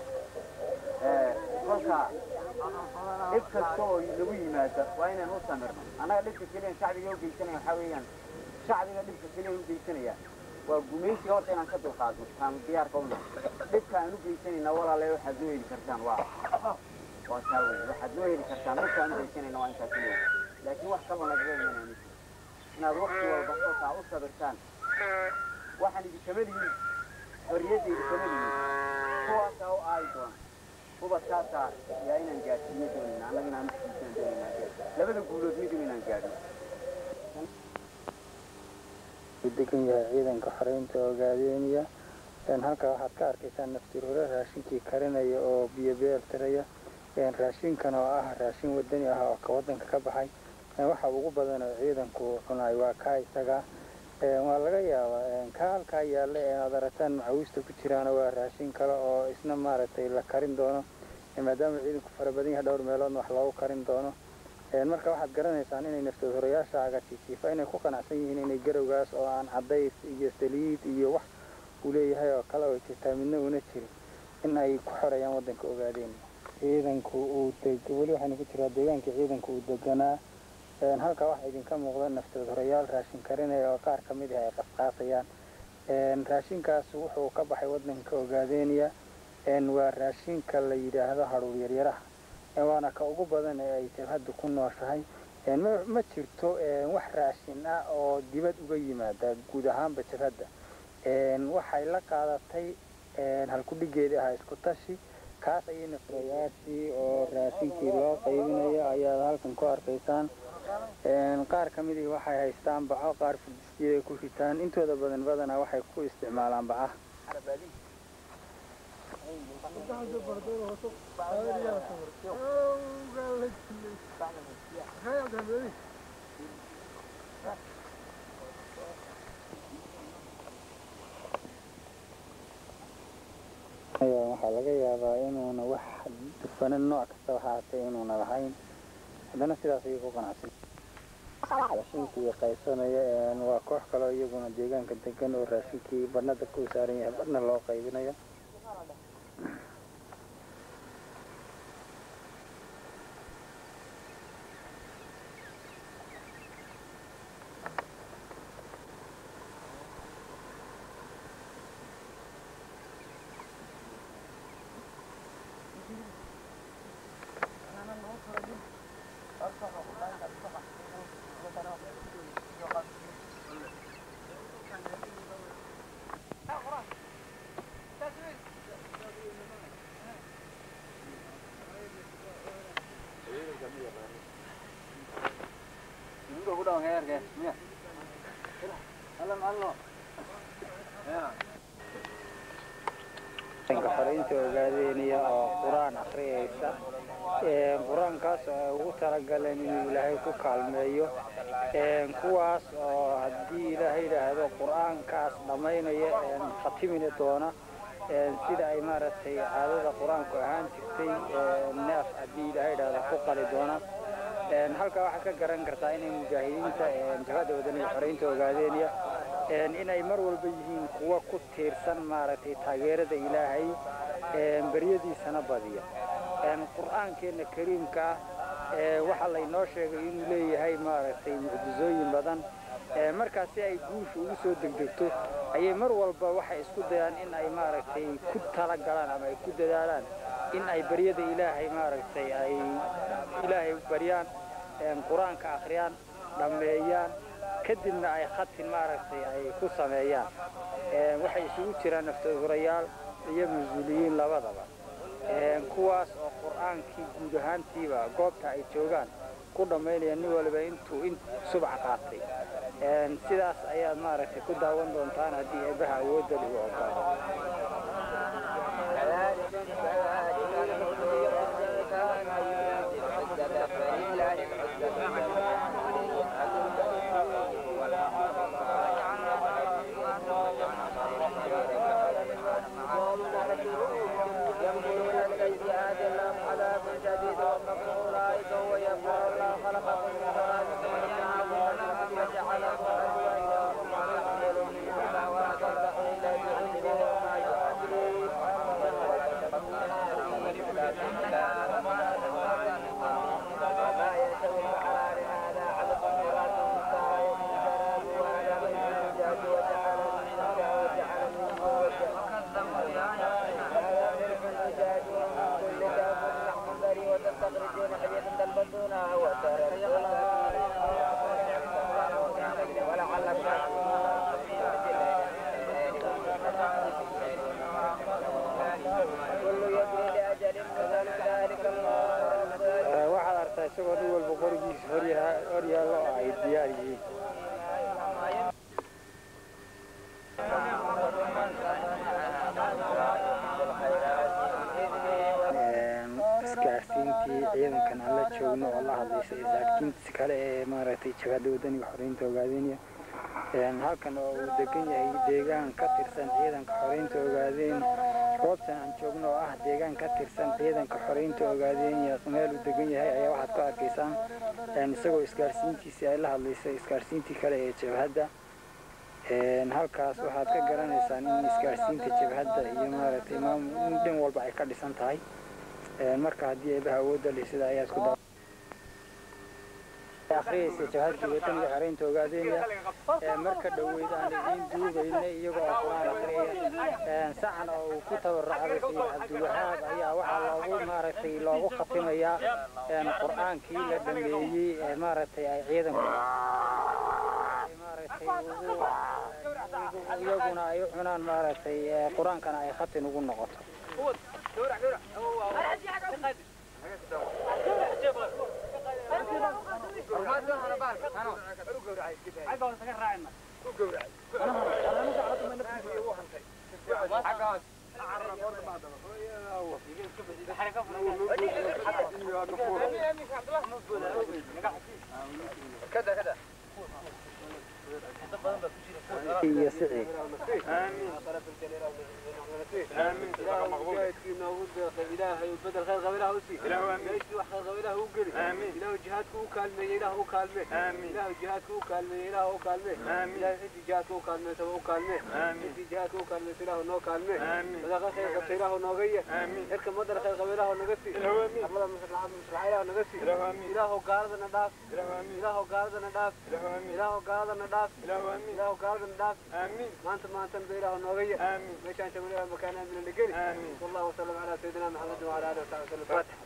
kolka dhib kasta oo nagu yimaada waa inaan u samirno annaga dhibka keliyan shacbiga u geysanaya waxaa weeyaan shacbiga dhibka keliyan u geysanaya waa gumaysiga horta inaan ka dulqaadno taan diyaarka una dhibka aan u geysanayna walaale waxaad noo heli kartaan waa waa taa wey waxaad noo heli kartaan dhibka aan u geysanayna waa intaas leeyahay laakiin wax kaba nagaga imanayni inaad waqti walba kolkaa u sabirtaan waxaan idinkama lihin xorriyadda idinkama lihin kuwaasaa u aayi doona ubadkaasaa yaa inaan gaadhsiiyo doonayna annaga inaan usiisan doonayna labada guulood mid inaan gaadhno degan yahay ciidanka xoreynta ogaadeeniya halkaa waxaad ka arkaysaan naftiroore raashinkii karinaya oo biyo beertiraya raashinkan oo ah raashin wadani ah oo ka wadanka ka baxay waxa ugu badan oo ciidanku cunaay waa kaa isaga waa laga yaabaa ka halkaa yaalla ee aad aragtaan macawiista ku jiraana waa raashin kale oo isna maaragtay la karin doono maadaama ciidanku fara badan yahay dhowr meeloodna wax loogu karin doono marka waxaad garanaysaan inay naftood horayaasha agajijiifa inay ku qanacsan yihiin inay garowgaas oo aan cadays iyo saliid iyo wax uu leeyahay oo kale oo jirtaa midna una jirin in ay ku xoreeyaan waddanka ogaadeen ciidanku uu weli waxaynu ku jiraa deegaanka ciidanku uu deganaa halkaa waxaa idinka muuqda naftood horayaal raashin karinaya oo qaar ka mid ah ay qasqaasayaan raashinkaas wuxuu ka baxay waddanka ogaadeeniya waa raashinka la yidhaahdo hadhuur yaryaraha waana ka ugu badan ee ay jabhadda ku nooshahay ma jirto wax raashin ah oo dibad uga yimaada guud ahaanba jabhadda waxay la qaadatay halkudhigeedii ahaa isku tashi kaas ayay naftoyaashii oo raashinkii loo qaybinayo ayaad halkan ku arkaysaan qaar ka midii waxay haystaan baco qaar fudisiyada ku ritaan intooda badan badanaa waxay ku isticmaalaan bacaha waxaa laga yaabaa inuuna wax dufanan nooc kasta waxaatay inuuna lahayn haddana sidaas ayay ku qanacsan raashinkii qaysanaya waa koox kaleo iyaguna deegaanka degan oo raashinkii badhnada ku saaran yahay badhna loo qaybinayo xoreynta ogaadeeniya oo qur-aan akriyaysa qur-aankaas oo ay ugu talagaleen inuu ilaahay ku kaalmeeyo kuwaas oo haddii ilaahay yidhaahdo qur-aankaas dhammaynaya khatimini doona sida ay maaragtay caadada qur-aanku ahaan jirtay neef haddii ilaahay yidhaahdo ku qali doona halkaa waxaad ka garan kartaa inay mujaahidiinta jabhadda wadaniga xoreynta ogaadeeniya inay mar walba yihiin kuwa ku tiirsan maaragtay taageerada ilaahay beryadiisana badiya qur'aankeenna kariimka ah ee waxaa laynoo sheegay inuu leeyahay maaragtay mucjizooyin badan markaas si ay guusha ugu soo degdegto ayay mar walba waxay isku dayaan in ay maaragtay ku talagalaan ama ay ku dadaalaan in ay baryada ilaahay maaragtay ay ilaahay baryaan qur-aanka akhriyaan dhammeeyaan kadibna ay khatin maaragtay ay ku sameeyaan waxay isugu jiraan naftahurayaal iyo mas-uuliyiin labadaba kuwaas oo qur'aankii guud ahaantiiba goobta ay joogaan ku dhammaynaya nin waliba intuu in subax qaatay sidaas ayaad maaragtay ku daawan doontaan haddii eebbaha awoodda lagu ogolaado waxaad artaa isagoo nin walba qorigiisa horyaallo oo ay diyaar yihiin isgaarsiintii ciidankan aan la joogno oo la hadlaysa isgaarsiintiis kale ee maaragtay jabhadda wadaniga xoreynta ogaadeynaya halkan oo uu degan yahay deegaan ka tirsan ciidanka xoreynta ogaadeyn goobtan aan joogno oo ah deegaan ka tirsan ciidanka xoreynta ogaadeynaya meel uu degan yahay ayaa waxaad ku arkaysaan isagoo isgaarsiintiisii ay la hadlaysa isgaarsiintii kale ee jabhadda halkaas waxaad ka garanaysaan in isgaarsiinta jabhadda iyo maaragtay in dhin walba ay ka dhisan tahay marka haddii eebaha awoodda leh sida ayaad ku akhriyaysa jabhadii wadaniga xoreynta ogaadeynaya marka dhoweyd aan idiin duubayna iyagoo oo qur-aan akhriyaya sacan oo uu ku tabaracday sayid cabdiwahaab ayaa waxaa loogu maaragtay loogu khatimayaa qur-aankii la dhameeyey ee maaragtay ay ciidanku maaragtay ugu iyaguna ay u cunaan maaragtay qur-aankana ay khatin ugu noqoto iyo sicii ilaahay bedel khayr qabilaha u sii meeshii wax khayr qabilaha u geli ilaahu jihaadka u kaalmeeye ilaah u kaalme ilaahu jihaadka u kaalmeeye ilaah u kaalme ilaahu cidii jihaadka u kaalmeysaba u kaalme cidii jihaadka u kaalmeysa ilaahu noo kaalme sadaqa khayr qabta ilaahu nooga ye xilka madar khayr qaba ilaahu naga sii arlada maslaxa maslaxa ilaahu naga sii ilaahu gaaladana dhaaf ilaahu gaaladana dhaaf ilaahu gaaladana dhaaf ilaahu gaaladana dhaaf maanta maantan ba ilaahu nooga ye meeshaan jagno ilaahu makaan aamina geli والله وسلم على سيدنا محمد وعلى اله وصحبه وسلم فاتح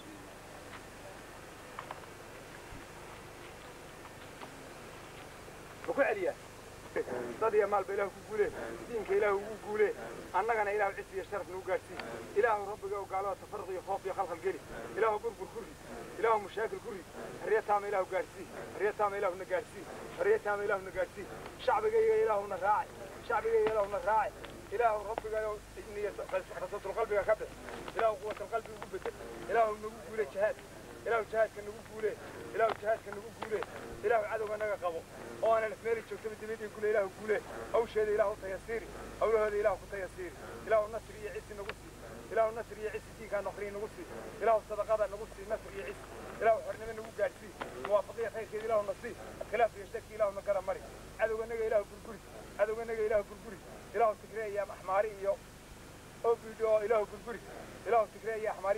ku celiya dad iyo maalba ilaah ku guulee diinka ilaah ugu guulee annagana ilaah cis iyo sharaf nagu gaadhsii ilaahu rabbiga oo gaalada tafaruq iyo khoof iyo khalkhal geli ilaahu burbur ku rid ilaahu mashaakil ku rid xorriya taama ilaahu gaadhsii xorriya taama ilaahuna gaadhsii xorriya taama ilaahuna gaadhsii shacbigayga ilaahuna raacay shacbigayga ilaahuna raacay ilaahu rabbigayo rasatul qalbiga ka bix ilaahu quwatal qalbi ugu bedel ilaahu nagu guule jihaad ilaahu jihaadka nagu guule ilaahu jihaadka nagu guule ilaahu cadowga naga qabo oo aanan ismeeli joogtaba dibadii gule ilaahu guule hawsheeda ilaahu tayasiiri hawlahooda ilaahu ku tayasiiri ilaahu nasri iyo cisi nagu sii ilaahu nasri iyo cisi diinkaa noqriyi nagu sii ilaahu sadaqada nagu sii nasri iyo cisi ilaahu xornimo nagu gaadhsii muwaafaqiya khayrkeeda ilaahu nasii khilaaf iyo shaki ilaahu na gara mari cadowga naga ilaahu burguri cadowga naga ilaahu burguri ilaahu tigreeya axmaari iyo obidi oo ilaahu burguri ilaahu tigreeya axmaari iyo obidi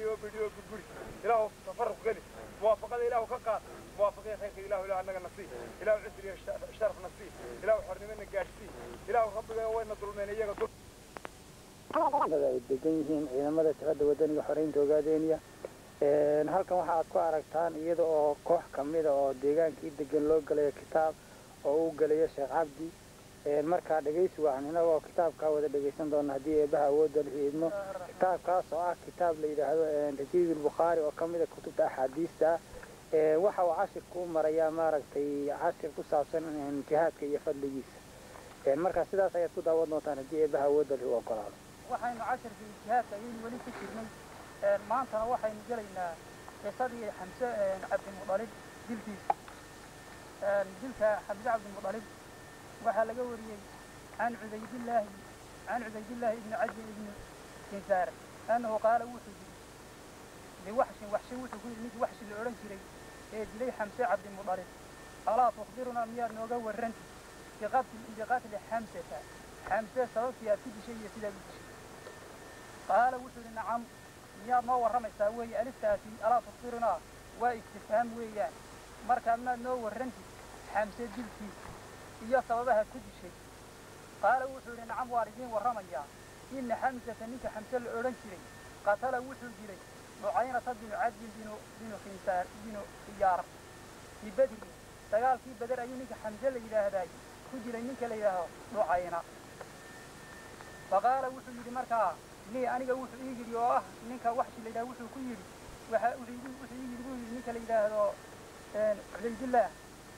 burburi ilaahu tafaruq geli muwaafaqada ilaahu ka qaad muwaafaqada khayrka ilaahu ilaahu annaga nasii ilaahu cisri iyo sharaf nasii ilaahu xornimana gaadhsii ilaahu rabbiga wayna dulmeen iyaga dul ay degan yihiin ciidamada jabhadda wadaniga xoreynta ogaadeeniya halkan waxa aad ku aragtaan iyada oo koox kamida oo deegaankii degan loo galayo kitaab oo uu gelayo sheekh cabdi markaa dhegaysi wacan inagoo kitaabkaa wada dhegaysan doona haddii eebaha awoodda la idmo kitaabkaas oo ah kitaab la yidhaahdo rajiid albukhaari oo kamida kutubta axaadiista ah waxa uu cashirka u marayaa maaragtay cashir ku saabsan jihaadka iyo fadligiisa markaa sidaas ayaad ku daawan doontaan haddii eebaha awoodda la ogolaado waxaynu casharkii jihaadka ayaynu weli ku jirnay maantana waxaynu gelaynaa qisadii xamse cabdimudalib dilkiisa dilka xamse cabdimudalib waxaa laga wariyey can cubaydillaahi can cubaydillaahi ibni caji ibni kinsaar annahu qaala wuxuu yidhi liwaxshin waxshin wuxuu ku yidhi ninkii waxshi la odhan jiray ee dilay xamse cabdimudalib alaa tukhbirunaa miyaad nooga warranti biqatli xamsata xamse sababtii aad ku dishay iyo sidaad u dishay qaala wuxuu yidhi nacam miyaad noo warramaysaa weeye aliftaasi alaa tukhbirunaa waa istifhaam weeyaan markaa maad noo warrantid xamse dilkiisa iyo sababaha ku dishay qaala wuxuu yidhi nacam waan idiin warramayaa ina xamsata ninka xamse la odhan jiray qatala wuxuu dilay nucaynata binu cadin binu binu khinsaar binu khiyaar fii bedri dagaalkii beder ayuu ninka xamse la yidhaahdaay ku dilay ninka la yidhaahdo nucayna faqaala wuxuu yidhi markaa lii aniga wuxuu ii yidhi oo ah ninka waxshi la yidhahdo wuxuu ku yidhi waxa wuxuu ii wuxuu ii yidhi buu yidhi ninka la yidhaahdo cubaydillaah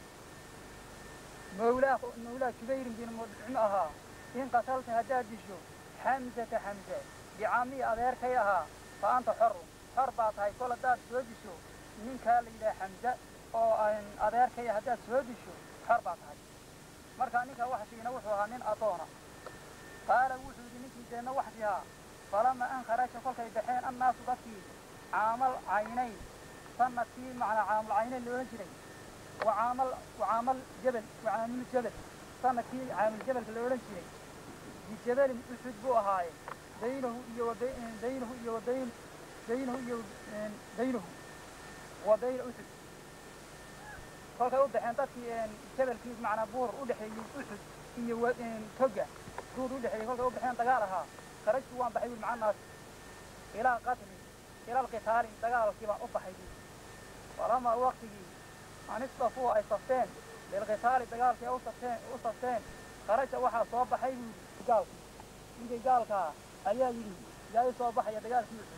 mawlaa mawlaa jubayrin bin mudcim ahaa in qatalta haddaad disho xamsata xamse bicamii adeerkay ahaa fa anta xorun xor baa tahay kol haddaad soo disho ninkaa la yidhaha xamse oo adeerkaya haddaad soo disho xor baa tahay markaa ninka waxshiina wuxuu ahaa nin addoona qaala wuxuu yidhi ninkii deenna waxshihaa falama an kharaja kolkay baxeen annaasu dadkii caamal caynayn sanadkii macnaa caamal caynayn la odhan jiray wacaamal wacaamal jabal wacaamil jabal sanadkii caamil jabalka la odhan jiray bijabalin uxud buu ahaaye baynahu iyo wa baynahu iyo wa bayn baynahu iyo baynahu wa bayna uxud kolkay u baxeen dadkii jabalkii macnaa buur u dhexeeyey uxud iyo toga duud u dhexeeyey kolkay u baxeen dagaal ahaa kharajtu waan baxay wiil macanaas ilaa qatli ila alqitaali dagaalkii baan u baxay falamaa waqtigii anistafuu ay safteen lilqitaali dagaalkii u safteen u safteen kharaja waxaa soo baxay buu yidhi gaalki ninkii gaalkaa ayaa yidhi yaa i soo baxaya dagaalkii uxud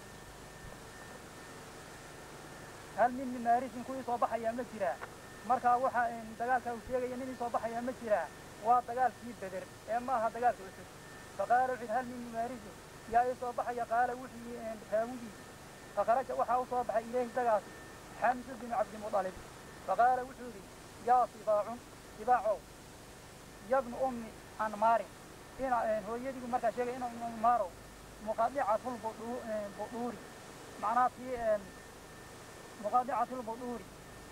hal min mimaarisin kuwii soo baxayaa ma jiraa markaa waxaa dagaalkaa uu sheegaya nin ii soo baxayaa ma jiraa waa dagaalkii beder ee ma aha dagaalka uxud faqaala wuxuu yidhi hal min mimaarisin yaa ii soo baxaya qaala wuxuu yidhi raawigii fakharaja waxaa u soo baxay ilayhi dagaasi xamsu binu cabdimudalib faqaala wuxuu yidhi yaa sibaacun sibaacow yabnu ummi anmaarin ina hooyadiibu markaa sheegay ina ummi anmaarow muqadicatul budhuuri macnaha tii muqadicatul budhuuri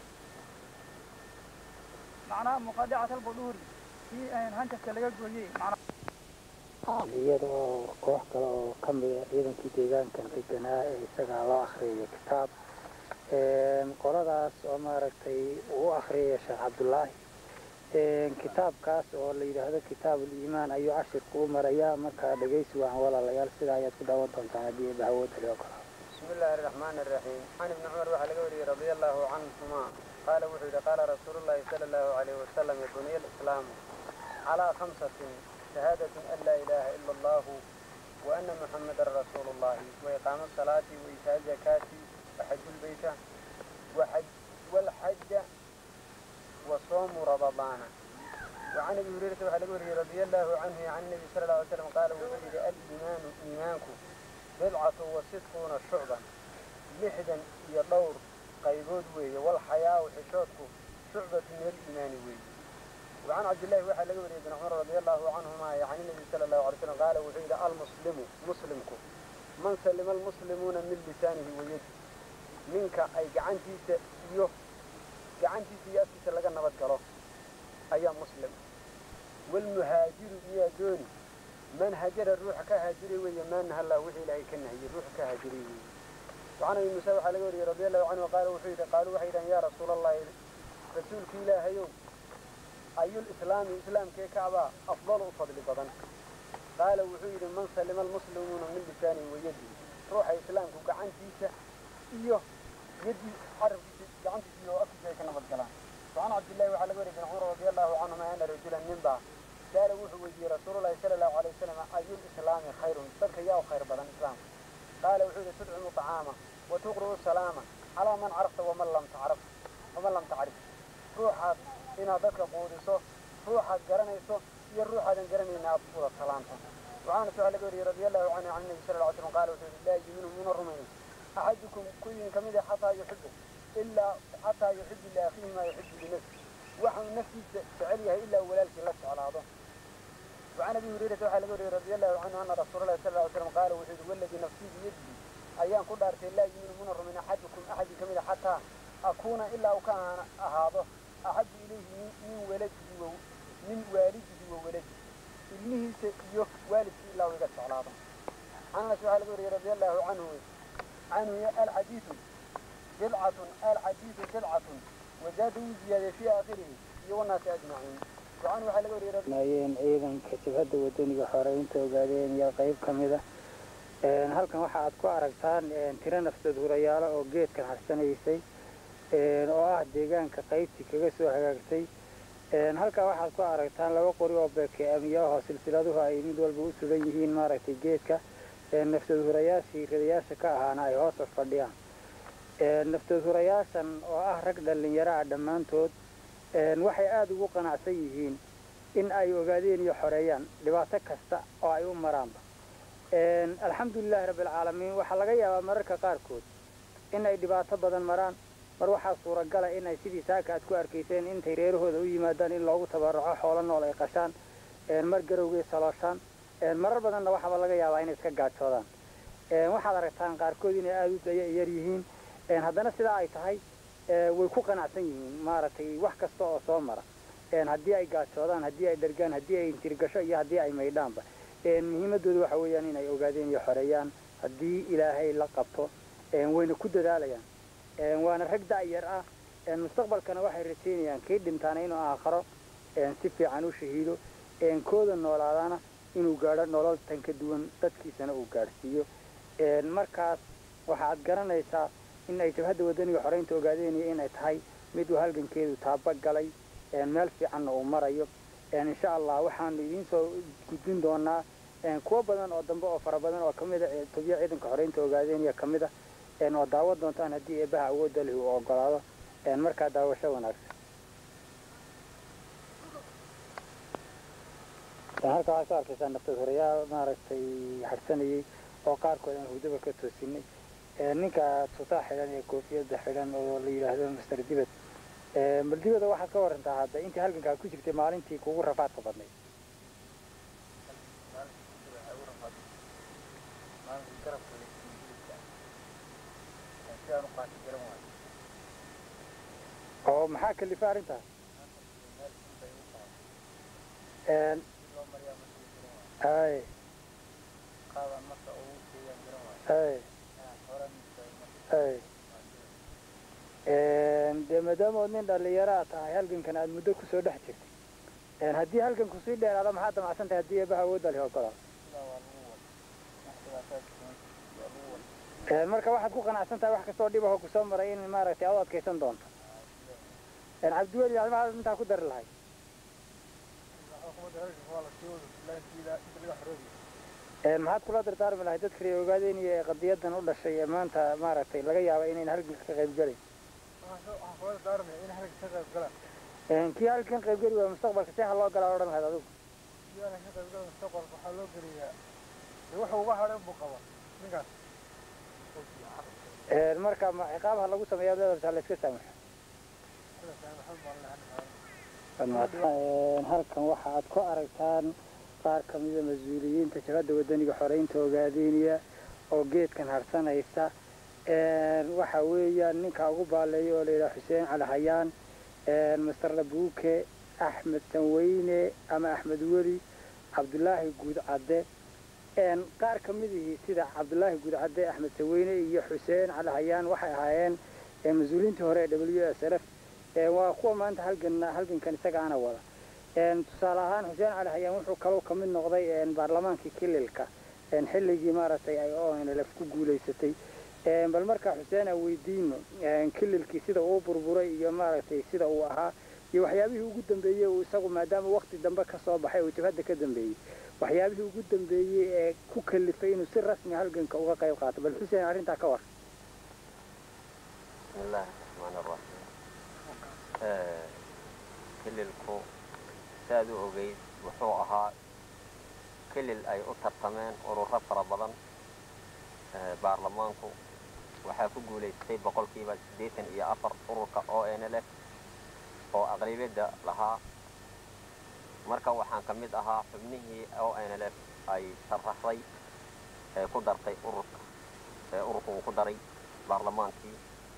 macnaha muqadicatul budhuuri tii hanjaska laga gooyey macnaha iyada oo koox kale oo ka mida ciidankii deegaankan deganaa ee isagaa loo akhriyay kitaab qoladaas oo maaragtay uu u akhriyaya sheekh cabdullaahi kitaabkaas oo la yidhaahdo kitaab uliimaan ayuu cashirku u marayaa markaa dhegaysi wacan walaalayaal sidaa ayaad ku daawan doontaan haddii eeba awoodda loo kala بسم الله الرحمن الرحيم عن ابن عمر وحل قولي رضي الله عنهما قال وحيد قال رسول الله صلى الله عليه وسلم بني الإسلام على خمسة شهادة أن لا إله إلا الله وأن محمدا رسول الله وإقام الصلاة وإيتاء الزكاة وحج البيت وحج والحج وصوم رمضان وعن ابي هريره وعن ابي رضي الله عنه عن النبي صلى الله عليه وسلم قال وحيد الإيمان إيمانكم بضعة وستون شعبا لحدا يدور قيبود وي والحياة وحشوتكم شعبة من الإيمان وي وعن عبد الله وحى لقى بن عمر رضي الله عنهما يعني النبي صلى الله عليه وسلم قال وحيد المسلم مسلمكم من سلم المسلمون من لسانه ويده منك أي قعنتي سيوه قعنتي سياسي سلقا نبت قلو أي مسلم والمهاجر يا دوني من هجر الروح كهاجري ويا من هلا وحي لا يكن هي الروح كهاجري وعن ابي موسى وحال وري رضي الله عنه قال وحيد قالوا وحيدا يا رسول الله رسولك إلهي أي الإسلام إسلام كي كعبا أفضل فضل بدن قال وحيد من سلم المسلمون من لسانه ويده روح إسلام كعن تيسة إيوه يدي حرف عن تيسة وأكد كنا بالكلام وعن عبد الله وعلى وري بن عمر رضي الله عنهما أن رجلا منبع قال وحيد رسول الله صلى الله عليه وسلم أي الإسلام خير صدق يا خير بدن إسلام قال وحيد تدعم طعاما وتقرأ السلام على من عرفت ومن لم تعرف ومن لم تعرف روحك إن ذاك قودسو روحك قرنيسو يا روحك قرنينا أبطول السلام وعن سؤال قولي رضي الله عنه عن النبي صلى الله عليه وسلم قال وحيد لا يؤمن من الرمين أحدكم كل كمية حتى يحبه إلا حتى يحب لأخيه ما يحب لنفسه وحن نفسي فعليها إلا ولالك لا على هذا وعن ابي هريره وعلى رضي الله عنه ان رسول الله صلى الله عليه وسلم قال وحيد والذي نفسي بيده ayaan ku dhaartay laa yuminuuna rumin axadukum axadii ka mid a xataa akuuna ilaa uu ka ahaado axabu ilayhi min waladihi wa min waalidihi wa waladihi ilmihiisa iyo waalidkii ilaa uu iga jeclaado anas waxaa laga wariyey radi allahu canhu canhu alxadiidu bidcatun alxadiidu bidcatun wazaada wuu ziyaadiyey fii aakhirihi iyo wanaasi ajmaciin wacan waxaa laga wariyey mayeen ciidanka jabhadda wadaniga xoreynta ogaadeen iyo qayb ka mid a halkan waxa aad ku aragtaan tiro nafsad hurayaalo oo geedkan harsanaysay oo ah deegaanka qaybtii kaga soo hagaagtay halkan waxaad ku aragtaan laba qori oo bekeamiyaahoo silsiladuhu ay mid walba u sugan yihiin maaragtay geedka nafsad hurayaashii ridayaasha ka ahaana ay hoos fadhiyaan nafsad hurayaashan oo ah rag dhallinyaro ah dhammaantood waxay aada ugu qanacsan yihiin in ay ogaadeen iyo xoreeyaan dhibaato kasta oo ay u maraanba alxamdulilahi rabbialcaalamiin waxaa laga yaabaa mararka qaarkood in ay dhibaato badan maraan mar waxaa suuragala in ay sidii saaka aad ku arkayseen intay reerahooda u yimaadaan in loogu tabaraco xoolo nool ay qashaan mar garowgay salooshaan marar badanna waxaaba laga yaabaa inay iska gaajoodaan waxaad aragtaan qaarkood inay aada u daya yar yihiin haddana sidaa ay tahay way ku qanacsan yihiin maaragtay wax kasta oo soo mara haddii ay gaajoodaan haddii ay dhergaan haddii ay intirgasho iyo haddii ay maydhaanba muhiimadooda waxa weeyaan inay ogaadeen iyo xoreeyaan haddii ilaahay la qabto wayna ku dadaalayaan waana rag da'yar ah mustaqbalkana waxay rajaynayaan kii dhintaana inuu aakharo si fiican u shahiido kooda noolaadana inuu gaadho nolol tan ka duwan dadkiisana uu gaadhsiiyo markaas waxaad garanaysaa in ay jabhadda wadaniga xoreynta ogaadeenaya inay tahay mid uu halgankeedu taaba galay meel fiicanna uu marayo insha allah waxaanu idiin soo gudbin doonaa kuwo badan oo dambe oo fara badan oo kamid a tobiya ciidanka xoreynta ogaadeenaya ka mid a oo daawan doontaan haddii eebaha awoodda leh uu ogolaado markaa daawasho wanaagsan halka waxaad ka arkaysaa naftad horeyaal maaragtay harsanayay oo qaarkood aan hurdaba ka toosinay ninka tutaa xidhan ee koofiyadda xidhan oo la yidhaahdo master dibad maldibada waxaad ka warantaa hadda intii halgankaa ku jirtay maalintii kugu rafaadka badnayd oo maxaa kalifa arrintaas hay hay hay dee maadaama ood nin dhallinyaro aad tahay halgankan aad muddo kusoo dhex jirtay haddii halganku sii dheeraado maxaad damacsan tahay haddii eebaha awoodda leh ogolaado marka waxaad ku qanacsan tahay wax kastoo dhib aho kusoo maray in maaragtay aad u adkaysan doonto cabdiweli ad maxaad intaa ku dari lahay maxaad kula dardaarmi lahay dadka ree ogaadeenaya ee qadiyadan u dhashay ee maanta maaragtay laga yaaba inayn halganka ka qayb gelayn kii halkan qayb geli waaya mustaqbalka see ha loo galaa odhan lahayd adigu waxaa loo geliyaa wuxuu uga hadhan buu qaba ninkaas marka ma ciqaabaha lagu sameeya leedahay la iska saamaxo halkan waxa aad ku aragtaan qaar ka mida mas-uuliyiinta jabhadda wadaniga xoreynta ogaadeenaya oo geedkan harsanaysa waxa weeyaan ninka ugu baaleeya oo layidhaha xuseen cali hayaan master labuuke axmed tanweyne ama axmed weli cabdulaahi guud cadde qaar ka midihii sida cabdulaahi gudcadde axmed saweyne iyo xuseen cali hayaan waxay ahaayeen mas-uuliyiintii hore ee w s l f waa kuwa maanta halgan halgankan isagaana wada tusaale ahaan xuseen cali hayaan wuxuu kaloo ka mid noqday baarlamaankii kililka xilligii maaragtay ay o n l f ku guulaysatay bal markaa xuseen aan weydiino kililkii sida uu burburay iyo maaragtay sida uu ahaa iyo waxyaabihii ugu dambeeyey uu isagu maadaama wakti dambe ka soo baxay uu jabhadda ka dambeeyey waxyaabihii ugu dambeeyey ee ku kalifay inuu si rasmi halganka uga qayb qaato bal xuseen arrintaa ka war بسم الله الرحمن الرحيم kililku saad u ogeyd wuxuu ahaa kilil ay u tartameen ururo fara badan baarlamaanku waxaa ku guulaystay boqolkiiba siddeetan iyo afar ururka o n l f oo aqlabiyadda lahaa marka waxaan ka mid ahaa xubnihii o n l f ay sharaxday ee ku dartay ururka ee ururka uu ku daray baarlamaankii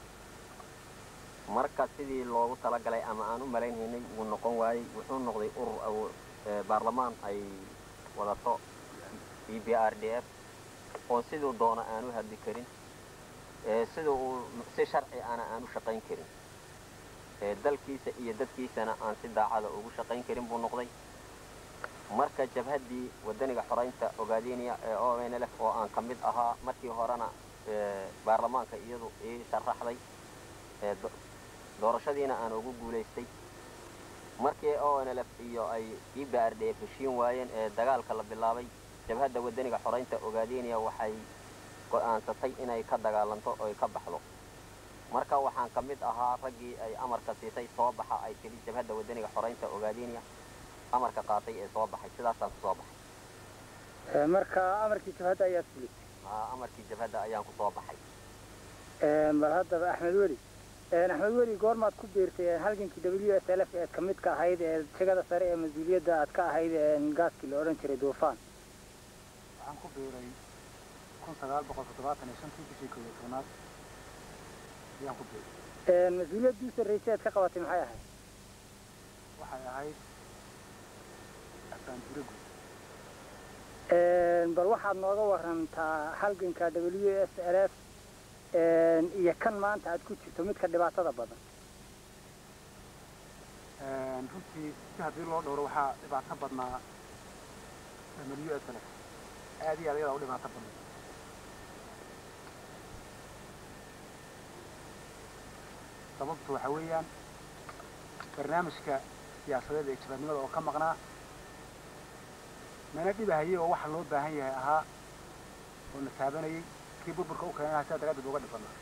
marka sidii loogu talagalay ama aan u malaynhaynay wuu noqon waayey wuxuu noqday urur baarlamaan ay wadato e b r d f oo siduu doona aan u hadli karin sida uu si sharci ana aan u shaqayn karin dalkiisa iyo dadkiisana aan si daacada ugu shaqayn karin buu noqday marka jabhaddii wadaniga xoraynta ogaadeniya ee o n l f oo aan ka mid ahaa markii horena baarlamaanka iyadu ii sharaxday doorashadiina aan ugu guulaystay markii o n l f iyo ay e b r d f heshiin waayeen ee dagaalka la bilaabay jabhadda wadaniga xoraynta ogaadeniya waxay go'aansatay inay ka dagaalanto oo ay ka baxdo marka waxaan ka mid ahaa raggii ay amarka siisay soo baxa ay tiri jabhadda wadaniga xoraynta ogaadeniya amarka qaatay ee soo baxay sidaasaan ku soo baxay marka amarkii jabhadda ayaad fulisay amarkii jabhadda ayaan ku soo baxay bal haddaba axmed weli axmed weli goormaad ku biirtay halgankii w s l f eed ka mid ka ahayd ee jegada sare ee mas-uuliyadda aad ka ahayd gaaskii la odhan jiray duufaan waxaan ku biiray kun sagaal boqol toddobaatan iyo shantii bishii koob iyo tobnaad ayaan ku biiray mas-uuliyaddii u sarraysay aad ka qabatay maxay ahayd waxay ahayd abaanjiro guud bal waxaad nooga warantaa halganka w s l f iyo kan maanta aad ku jirto midka dhibaatada badan runtii si haddii loo dhowro waxaa dhibaato badnaa w s l f aad iyo aad ayadaa u dhibaato badan sababtu waxa weeyaan barnaamijka siyaasadeed ee jabadnimada oo ka maqnaa nana dhibahayay oo waxa loo baahan yahay ahaa oo na taabanayay kii burburka u keenaha sidaa daraaddeed uga dhib badnaa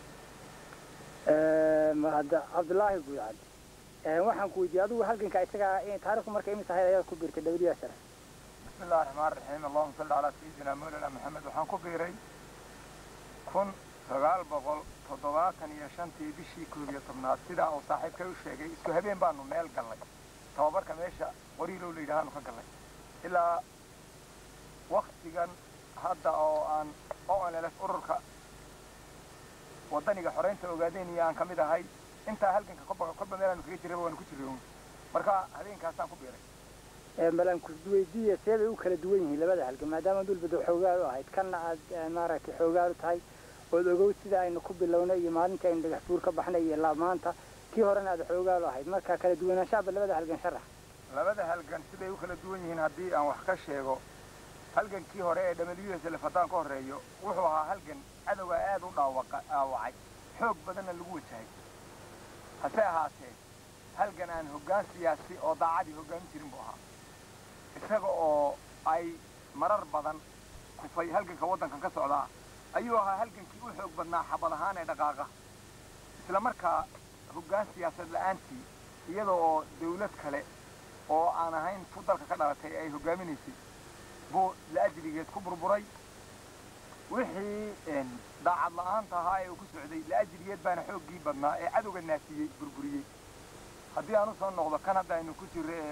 hadda cabdullaahi guudcad waxaan ku weydiiyey adigu halganka isagaa taarikhdu marka imis ahayd ayaad ku biirtay w s l بسم الله الرحمن الرحيم اللهم صل على سيدنا مولانا محمد waxaan ku biiray kun sagaal boqol toddobaatan iyo shantii bishii koob iyo tobnaad sidaa uu saaxiibkay u sheegay isku habeen baanu meel gallay tababarka meesha qoriilow la yidhahaanu ka gallay ilaa waktigan hadda oo aan o n l f ururka wadaniga xoreynta ogaadeniya aan ka mid ahay intaa halganka kolba kolba meelaanu kaga jiraba waanu ku jirray marka habeenkaasaan ku biiray balan kusweydiiya see bay u kala duwan yihiin labada halgan maadaama dulbada xoogaal u ahayd kanna aad maaragtay xoogaal u tahay ood ogow sida aynu ku bilownay iyo maalintii aynu dhagax buur ka baxnay iyo ilaa maanta kii horena aad xoogaal u ahayd marka kala duwanaanshaaba labada halgan sharax labada halgan siday u kala duwan yihiin haddii aan wax ka sheego halgankii hore ee w s lf haddaan ka horreeyo wuxuu ahaa halgan cadowga aad u dhaawaqa dhaawacay xoog badanna lagu wajahay hase ahaatee halgan aan hoggaan siyaasi oo daacadii hoggaamin jirin buu ahaa isaga oo ay marar badan kufay halganka waddankan ka socdaa ayuu ahaa halgankii u xoog badnaa xabad ahaan ee dhaqaaqa isla markaa hoggaan siyaasad la'aantii iyada oo dawlad kale oo aan ahayn tu dalka ka dhalatay ay hoggaaminaysay buu la'ajligeed ku burburay wixii daacad la'aanta ahaa ee uu ku socday la'ajligeed baana xooggii badnaa ee cadowga naafiyey burburiyey haddii aan usoo noqdo kan hadda aynu ku jirro ee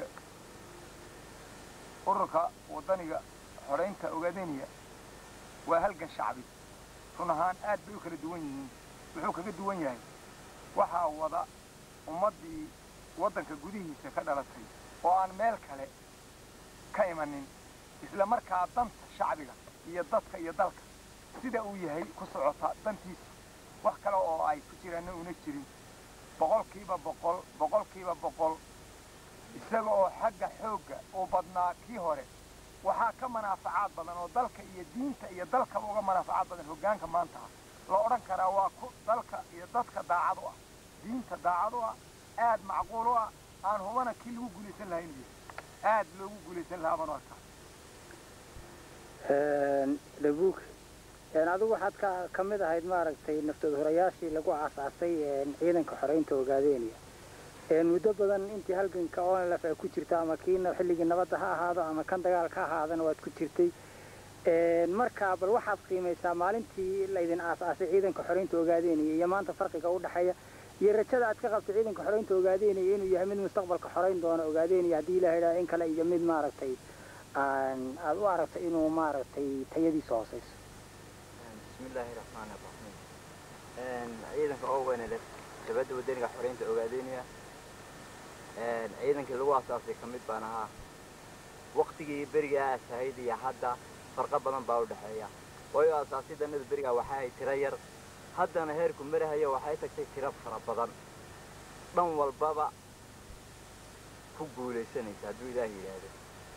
ururka waddaniga xoraynta ogaadeniya waa halgan shacbi run ahaan aad bay u kala duwan yihiin wuxuu kaga duwan yahay waxaa wada ummaddii waddanka gudihiisa ka dhalatay oo aan meel kale ka imanin isla markaa danta shacbiga iyo dadka iyo dalka sida uu yahay ku socota dantiisa wax kale oo ay ku jiraanna una jirin boqolkiiba boqol boqolkiiba boqol isaga oo xagga xoogga uu badnaa kii hore waxaa ka manaafacaad badan oo dalka iyo diinta iyo dalkaba uga manaafacaad badan hoggaanka maanta ah la odhan karaa waa ku dalka iyo dadka daacad u ah diinta daacad u ah aad macquul u ah aan hubana kii lagu guulaysan lahaa inuu yahay aad loogu guulaysan lahaa baan u arkaa dhabuug adigu waxaad ka ka mid ahayd maaragtay naftood horayaashii lagu aasaasay ciidanka xoreynta ogaadeynaya muddo badan intii halganka onlf ay ku jirta ama kii xilligii nabadda ha ahaado ama kan dagaalka ha ahaadana waad ku jirtay markaa bal waxaad qiimaysaa maalintii laydin aasaasay ciidanka xoreynta ogaadeynaya iyo maanta farqiga u dhexeeya iyo rajada aad ka qabto ciidanka xoreynta ogaadeynaya inuu yahay mid mustaqbalka xoreyn doona ogaadeynaya haddii ilaha idhaha in kale iyo mid maaragtay aad u aragto inuu maaragtay tayadiisa hooseyso bismillaahi raxmaani raxiim ciidanka oo weynale dabadda wadaniga xoreynta ogaadeynaya ciidankii lagu asaasay ka mid baan ahaa waktigii berigaa asahayd iyo hadda farqo badan baa u dhexeeya waayo asaasidanada berigaa waxa ay tiro yar haddana heerku marahayo waxay tagtay tiro fara badan dhan walbaba ku guulaysanaysa hadduu ilaah yidhaahdo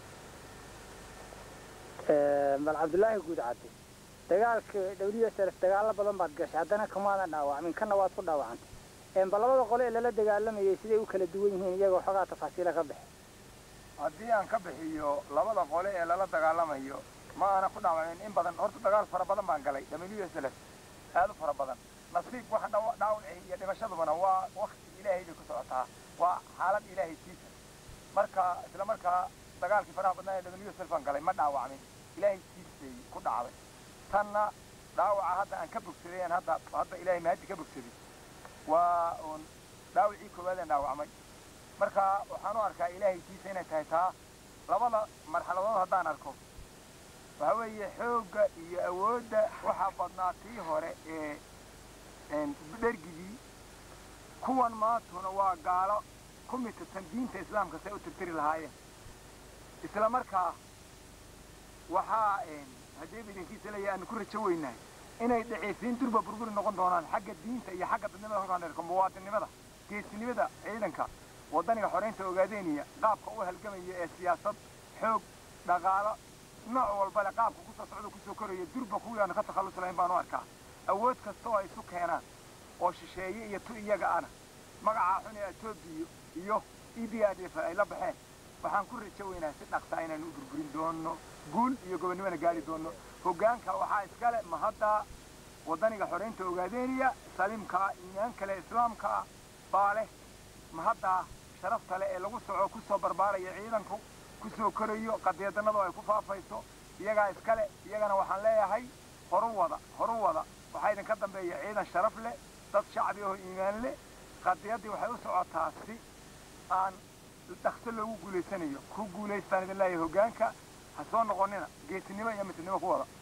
bal cabdullaahi guud cadde dagaalka w s f dagaalo badan baad gashay haddana kamaadan dhaawacmin kana waad ku dhaawacantay bal labada qole ee lala dagaalamayay siday u kala duwan yihiin iyagoo xogaa tafaasiila ka bixi haddii aan ka bixiyo labada qole ee lala dagaalamayo ma aana ku dhaawacmin in badan horta dagaal fara badan baan galay w s l f aad u fara badan nasiib waxa dhaawacay iyo dhimashadubana waa wakti ilaahay bay ku socotaa waa xaalad ilaahay siisa marka isla markaa dagaalkii faraha badnaa ee w s l baan galay ma dhaawacmin ilaahay siisay ku dhacday tanna dhaawaca hadda aan ka bogsaday aan hadda hadda ilaahay mahadi ka bogsaday waa uun dhaawacii koowaadaan dhaawacmay marka waxaan u arkaa ilaahay siisa inay tahay taa labada marxaladood haddaan arko waxa weeye xoogga iyo awoodda waxaa badnaa tii hore ee dhergigii kuwan maantuna waa gaalo ku mitatan diinta islaamka say u tirtiri lahaayeen isla markaa waxaa haddii bidankiisa leeyahay aanu ku rajo weynahay inay dhaceysiin durba burburi noqon doonaan xagga diinta iyo xagga dadnimada halkaan dherko muwaadinimada geesinimada ciidanka waddaniga xoreynta ogaadeynaya qaabka u halgamaya ee siyaasad xoog dhaqaalo nooc walba le qaabka kusoo socda kusoo koraya durba kuwii aanu ka takhallus lahayn baan u arkaa awood kasta oo ay isu keenaan oo shisheeye iyo tu iyaga ana magacaa xun ee etoobiya iyo e b r d f ay la baxeen waxaan ku rajo weynahay si dhaqsaa inaanu u burburin doono guul iyo gobonnimona gaari doono hoggaanka waxaa iskale mahadda waddaniga xoreynta ogaadeynaya saliimkaa iimaan kale islaamkaa baa leh mahaddaa sharafta leh ee lagu soco kusoo barbaaraya ciidanku kusoo korayo qadiyadanadu ay ku faafayso iyagaa iskale iyagana waxaan leeyahay horu wada horu wada waxaa idinka dambeeya ciidan sharaf leh dad shacbi oo iimaan leh qadiyaddii waxay u socotaa si aan dhakso loogu guulaysanayo ku guulaystaan idin leeyahay hoggaanka ha soo noqonina geesinimo iyo mitidnimo ku wada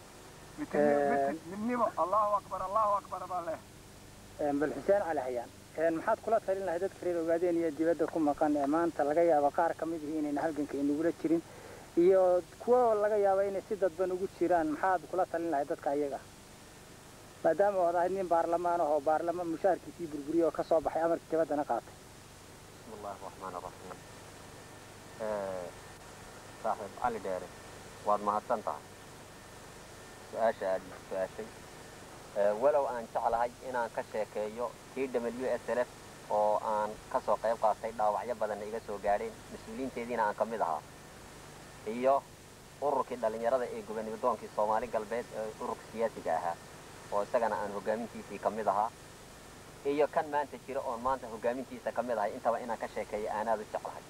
midnimo allahu akbar allahu akbar baan leeyahay bal xuseen cali hayaan maxaad kula talin lahay dadka reer ogaadeen iyo dibadda ku maqan ee maanta laga yaabo qaar ka mid ihi inayna halganka inagula jirin iyo kuwo laga yaabo inay si dadban ugu jiraan maxaad kula talin lahay dadka ayaga maadaama ood ahayd nin baarlamaan ah oo baarlamaan mushaharkiisii burburiye oo ka soo baxay amarkii dibaddana qaatay بسم الله الرحمن الرحيم صاحب علي ديري واد mahadsan tahay su-aasha aad ii su-aashay walow aan jeclahay inaan ka sheekeeyo t w s l f oo aan ka soo qayb qaatay dhaawacyo badanna iga soo gaadheen mas-uuliyiinteediina aan ka mid ahaa iyo ururkii dhallinyarada ee gobonimodoonkii soomaali galbeed ee ururka siyaasiga ahaa oo isagana aan hoggaamintiisii ka mid ahaa iyo kan maanta jira oon maanta hoggaamintiisa ka mid ahay intaba inaan ka sheekeeyo aanaad u jeclahay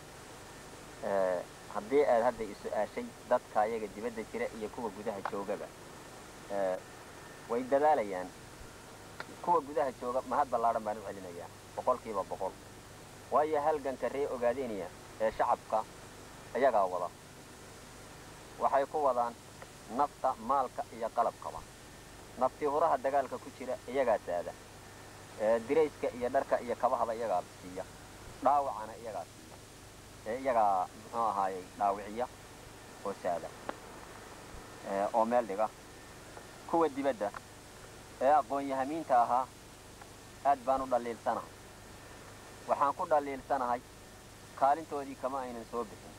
haddii aad hadda i su-aashay dadka ayaga dibadda jira iyo kuwa gudaha joogaba way dadaalayaan kuwa gudaha jooga mahad ballaadhan baan u celinayaa boqolkiiba boqol waayo halganka ree ogaadeynaya ee shacabka ayagaa wada waxay ku wadaan nafta maalka iyo qalabkaba naftii huraha dagaalka ku jira iyagaa saada dirayska iyo dharka iyo kabahaba iyagaa siiya dhaawacana iyagaa siiya iyagaa muxuu ahaayey dhaawiciya oo saada oo meel dhiga kuwa dibadda ee aqoon-yahamiinta ahaa aad baan u dhaliilsanahay waxaan ku dhaliilsanahay kaalintoodii kama aynan soo bixin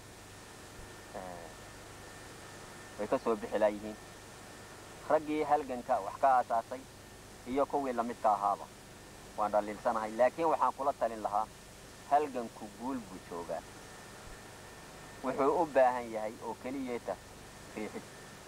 way ka soo bixi laayihiin raggii halganka wax ka aasaasay iyo kuwii lamidka ahaaba waan dhaliilsanahay laakiin waxaan kula talin lahaa halganku guul buu joogaa wuxuu u baahan yahay oo keliyeeta riixid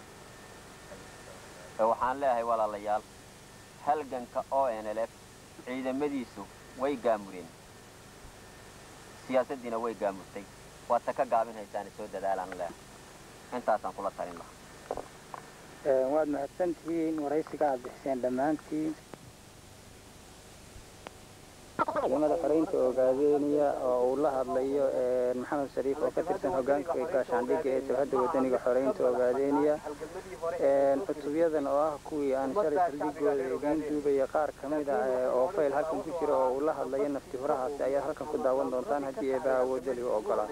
waxaan leeyahay walaalayaal halganka o n l f ciidamadiisu way gaamureen siyaasaddiina way gaamurtay waad ta ka gaabin haysaane soo dadaalaan leeyahay intaasaan kula talin lahaa waad mahadsantihiin waraysiga aad bixiseen dhammaantiin ciidamada xoreynta ogaadeynaya oo uu la hadlayo maxamed shariif oo ka tirsan hogaanka gaashaandhigga ee jabhadda wadaniga xoreynta ogaadeynaya cutubyadan oo ah kuwii aan shalay saldhigooda idiin duubaya qaar ka mid ah oo fayl halkan ku jira oo uu la hadlayo nafti hurahaasi ayaad halkan ku daawan doontaan haddii eebaha awoodali u ogolaa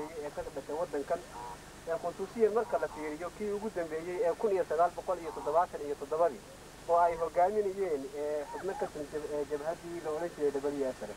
khusuusiyan marka la fiiriyo kii ugu dambeeyey ee kun iyo sagaal boqol iyo toddobaatan iyo toddobadii oo ay hogaaminayeen xubno ka tirsan jabhaddii la odhan jiray dhabalyaasare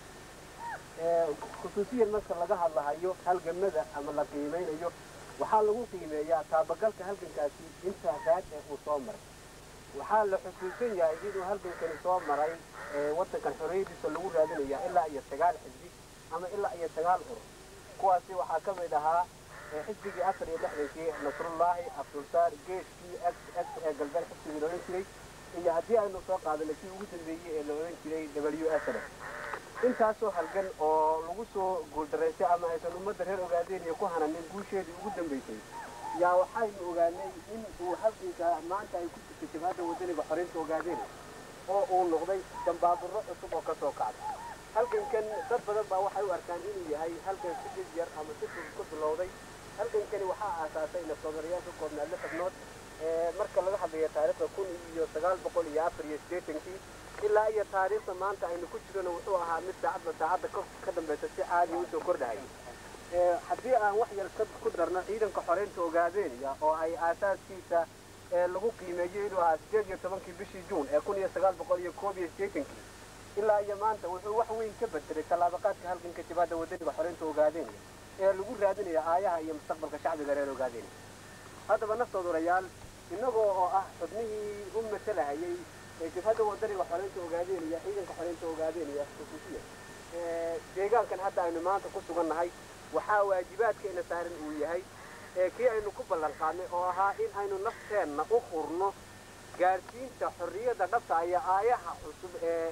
khusuusiyan marka laga hadlahayo halgamada ama la qiimeynayo waxaa lagu qiimeeyaa taabagalka halgankaasi intaa raad ee uu soo maray waxaa la xusuusan yahay inuu halgankani soo maray waddankan xorriyadiisa lagu raadinaya ilaa iyo sagaal xisbi ama ilaa iyo sagaal urur kuwaasi waxaa ka mid ahaa xisbigii afar iyo lixdankii nasrullaahi abdulsaar geeshkii x x ee galbeed xisbigii la odhan jiray iyo haddii aynu soo qaadanay kii ugu dambeeyey ee la odhan jiray w s r intaasoo halgan oo lagu soo guuldaraystay ama aysan ummadda reer ogaadeynaya ku hananin guusheedii ugu dambaysay yaa waxaynu ogaanay in uu halganka maanta ay ku jirtay jabhadda wadaniga xoreynta ogaadeynaya oo uu noqday dambaaburo cusub oo kasoo kacday halgankan dad badan baa waxay u arkaan inuu yahay halgan si dhib yar ama si fudud ku bilowday halgankani waxaa aasaasay naftoomarayaasha koobnaad lix xubnood marka laga hadlayo taariikhda kun iyo sagaal boqol iyo afar iyo siddeetankii ilaa iyo taariikhda maanta aynu ku jirona wuxuu ahaa mid saacadba saacadda ka dambaysa si caadiya usoo kordhahayay haddii aan wax yar ku darno ciidanka xoreynta ogaadeynaya oo ay aasaaskiisa lagu qiimeeyey inuu ahaa sideed iyo tobankii bishii juun ee kun iyo sagaal boqol iyo koob iyo siddeetankii ilaa iyo maanta wuxuu wax weyn ka bedelay tallaabaqaadka halganka jabhadda wadaniga xoreynta ogaadeynaya ee lagu raadinaya aayaha iyo mustaqbalka shacbiga reer ogaadeynaya haddaba naftoodorayaal innagoo oo ah xubnihii u matalahayay jabhadda wadaniga xoreynta ogaadeynaya ciidanka xoreynta ogaadeynaya xusuusiya deegaankan hadda aynu maanta ku sugannahay waxaa waajibaadka ina saaran uu yahay kii aynu ku ballan qaadnay oo ahaa in aynu nafteenna u hurno gaadhsiinta xorriyadda dhabta iyo aayaha cusub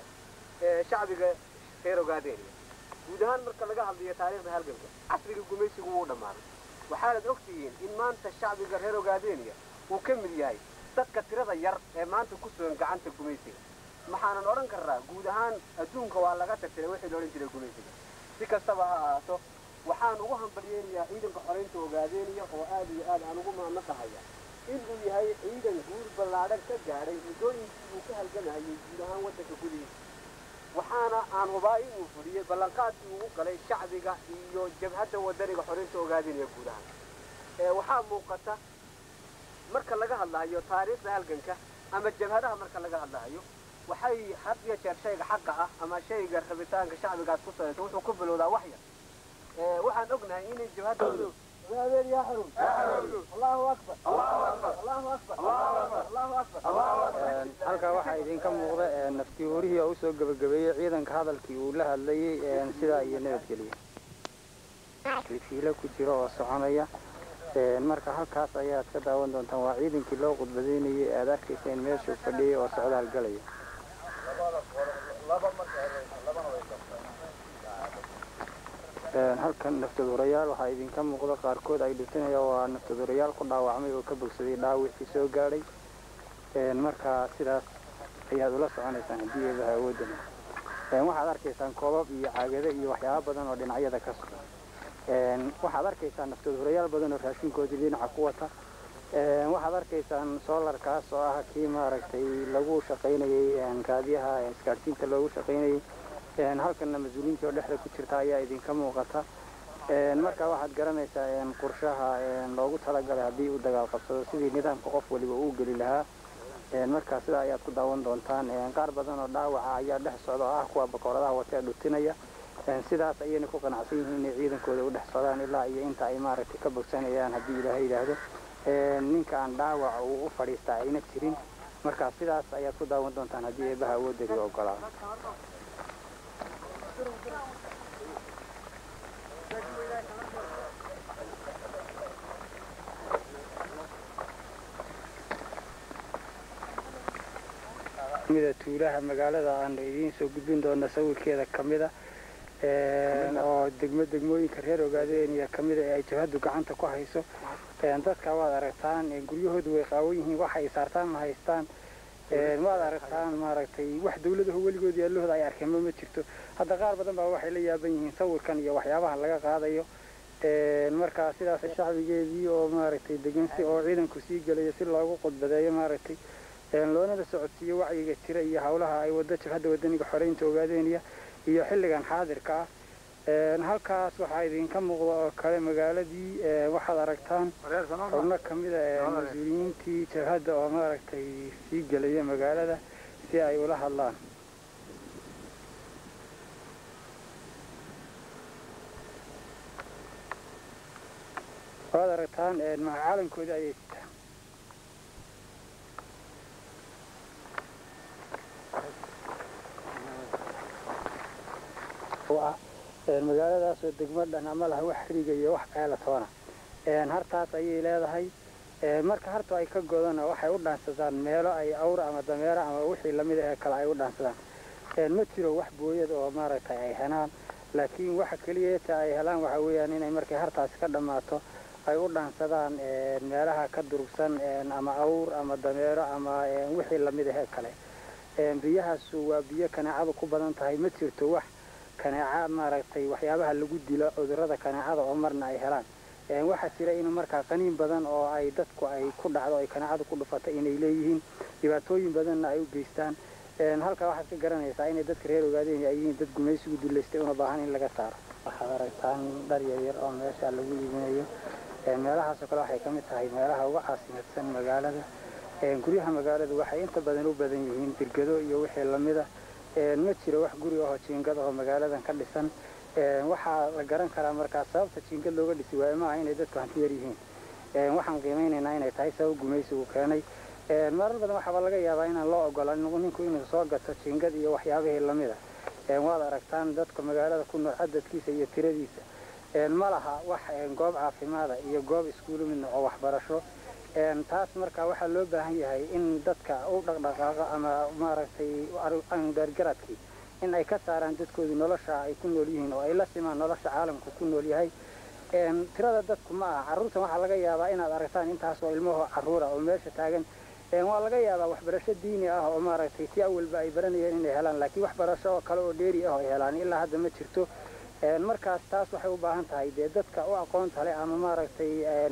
ee shacbiga reer ogaadeynaya guud ahaan marka laga hadlayo taariikhda halganka casriga gumaysigu wuu dhammaaday waxaanad ogtihiin in maanta shacbiga reer ogaadeynaya uu ka mid yahay dadka tirada yar ee maanta ku sugan gacanta gumaysiga maxaanan odhan karnaa guud ahaan adduunka waa laga tirtiray wixii la odhan jiray gumaysiga si kastaba ha ahaato waxaan ugu hambalyeynayaa ciidanka xoreynta ogaadeynaya oo aad iyo aad aan ugu maanaqahaya inuu yahay ciidan guur ballaadhan ka gaadhay muddooyinkii uu ka halgamayay guud ahaan waddanka gudihiisa waxaana aan hubaa inuu fuliyey ballanqaadkii ugu galay shacbiga iyo jabhadda wadaniga xoreynta ogaadeynaya guud ahaan waxaa muuqata marka laga hadlahayo taariikhda halganka ama jabhadaha marka laga hadlahayo waxay had iyo jeer shayga xaqa ah ama shayga rabitaanka shacbigaas ku salaysa wuxuu ku bilowdaa wax yar waxaan ognahay inay jabhadda ogaadeyn yaa xarun allahu akbar allahu akbar allahu akbar halkaa waxaa idinka muuqda naftii horihii oo usoo gebagabeeyey ciidanka hadalkii uu la hadlayey sidaa iyo nabadgeliya fiilo ku jira oo soconaya marka halkaas ayaad ka daawan doontaan waa ciidankii loo khudbadaynayay aad arkayseen meeshuu fadhiyay oo socdaal galaya halkan naftadurayaal waxaa idinka muuqda qaarkood ay dhutinaya waa naftadurayaal ku dhaawacmay oo ka bogsaday dhaawicii soo gaadhay marka sidaas ayaad ula soconaysaan haddii eebaha awoodana waxaad arkaysaan koobab iyo caagado iyo waxyaaba badan oo dhinacyada ka sugan waxaad arkaysaan naftadurayaal badan oo raashinkoodii dhinaca ku wata waxaad arkaysaan soolarkaas oo ah kii maaragtay lagu shaqaynayey raadiyaha isgaadhsiinta loogu shaqaynayey halkanna mas-uuliyiintii oo dhexda ku jirta ayaa idinka muuqata marka waxaad garanaysaa qorshaha loogu talagalay haddii uu dagaal qabsado sidii nidaamka qof waliba uu geli lahaa marka sidaa ayaad ku daawan doontaan qaar badan oo dhaawaca ayaa dhex socda oo ah kuwa bakooradaha watee dhutinaya sidaas ayayna ku qanacsan yihiin inay ciidankooda u dhex socdaan ilaa iyo inta ay maaragtay ka bogsanayaan haddii ilaahay yidhaahdo ninka aan dhaawaca uu u fadhiistaa ayna jirin marka sidaas ayaad ku daawan doontaan haddii eebaha awoodari ogolaado mida tuulaha magaalada aan idiin soo gudbin doona sawirkeeda kamida oo degmo degmooyinka reer ogaadeniya kamida ee ay jabhadu gacanta ku hayso dadka waad aragtaan guryahoodu way qaawan yihiin waxa ay saartaan ma haystaan waad aragtaan maaragtay wax dawladahu weligood yaallahooda ay arkeen ma ma jirto hadda qaar badan baa waxay la yaaban yihiin sawirkan iyo waxyaabaha laga qaadayo markaa sidaas shacbigeedii oo maaragtay degan si oo ciidanku sii gelayo si loogu qodbadeeyo maaragtay loonada socodsiiyo wacyiga jira iyo hawlaha ay wado jabhadda wadaniga xoreynta ogaadeniya iyo xilligan xaadirka ah halkaas waxaa idinka muuqda oo kale magaaladii waxaad aragtaan xubno kamida mas-uuliyiintii jabhadda oo maaragtay sii gelaya magaalada si ay ula hadlaan waad aragtaan calankoodii ayay sitaan ah magaaladaasoo degmo dhan ama laha wax xiriga iyo wax ceela toona hartaas ayay leedahay marka hartu ay ka godana waxay u dhaansadaan meelo ay awr ama dameero ama wixii lamid ahee kale ay u dhaansadaan ma jiro wax booyad oo maaragtay ay helaan laakiin waxa keliyeeta ay helaan waxa weeyaan inay markay hartaasi ka dhammaato ay u dhaansadaan meelaha ka durugsan ama awr ama dameero ama wixii lamid ahee kale biyahaasu waa biyo kaneecadu ku badan tahay ma jirto wax kaneeca maaragtay waxyaabaha lagu dilo cudurrada kaneecada oo marna ay helaan waxaa jira in markaa qaniin badan oo ay dadku ay ku dhacdo ay kaneecadu ku dhufato inay leeyihiin dhibaatooyin badanna ay u geystaan halkaa waxaad ka garanaysaa inay dadka reer ogaadeen ay yihiin dad gumaysigu dullaystay una baahan in laga saaro waxaad aragtaan dhar yaryar oo meesha lagu iibinayo meelahaasoo kale waxay ka mid tahay meelaha uga caasimadsan magaalada guryaha magaaladu waxay inta badan u badan yihiin dirgado iyo wixii lamida ma jiro wax guri ahoo jiingad ahoo magaaladan ka dhisan waxaa la garan karaa markaa sababta jiingad looga dhisi waayo maaha inay dadku hanti yar yihiin waxaan qiimeynaynaa inay tahay sabab gumaysigu keenay marar badan waxaaba laga yaabaa inaan loo ogolan ninku inuu soo gato jiingad iyo waxyaabihii lamida waad aragtaan dadka magaalada ku nool cadadkiisa iyo tiradiisa ma laha wax goob caafimaada iyo goob iskuulu midna oo waxbarasho taas marka waxaa loo baahan yahay in dadka u dhaqdhaqaaqo ama maaragtay gaargaradkii in ay ka saaraan dadkoodu nolosha ay ku nool yihiin oo ay la simaan nolosha caalamku ku nool yahay tirada dadku ma aha carruurtan waxaa laga yaabaa inaad aragtaan intaasoo ilmaho carruura oo meesha taagan waa laga yaabaa waxbarasho diini ah oo maaragtay si awalba ay baranayeen inay helaan laakiin waxbarasho oo kale oo dheeri ah oo ay helaan ilaa hadda ma jirto markaas taas waxay u baahan tahay dee dadka u aqoonta leh ama maaragtay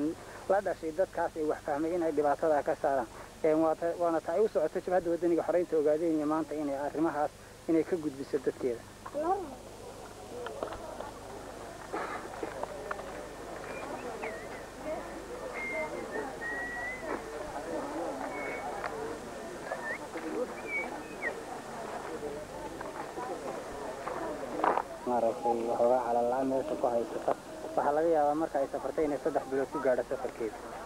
la dhashay dadkaas ay wax fahmay inay dhibaatada ka saaraan waana ta ay u socoto jabhadda wadaniga xoreynta ogaadeenaya maanta inay arrimahaas inay ka gudbiso dadkeeda maaragtay waxoogaa calal la-aan meesha ku haysata waxaa laga yaabaa marka ay safartay inay saddex bilood ku gaadho safarkeeda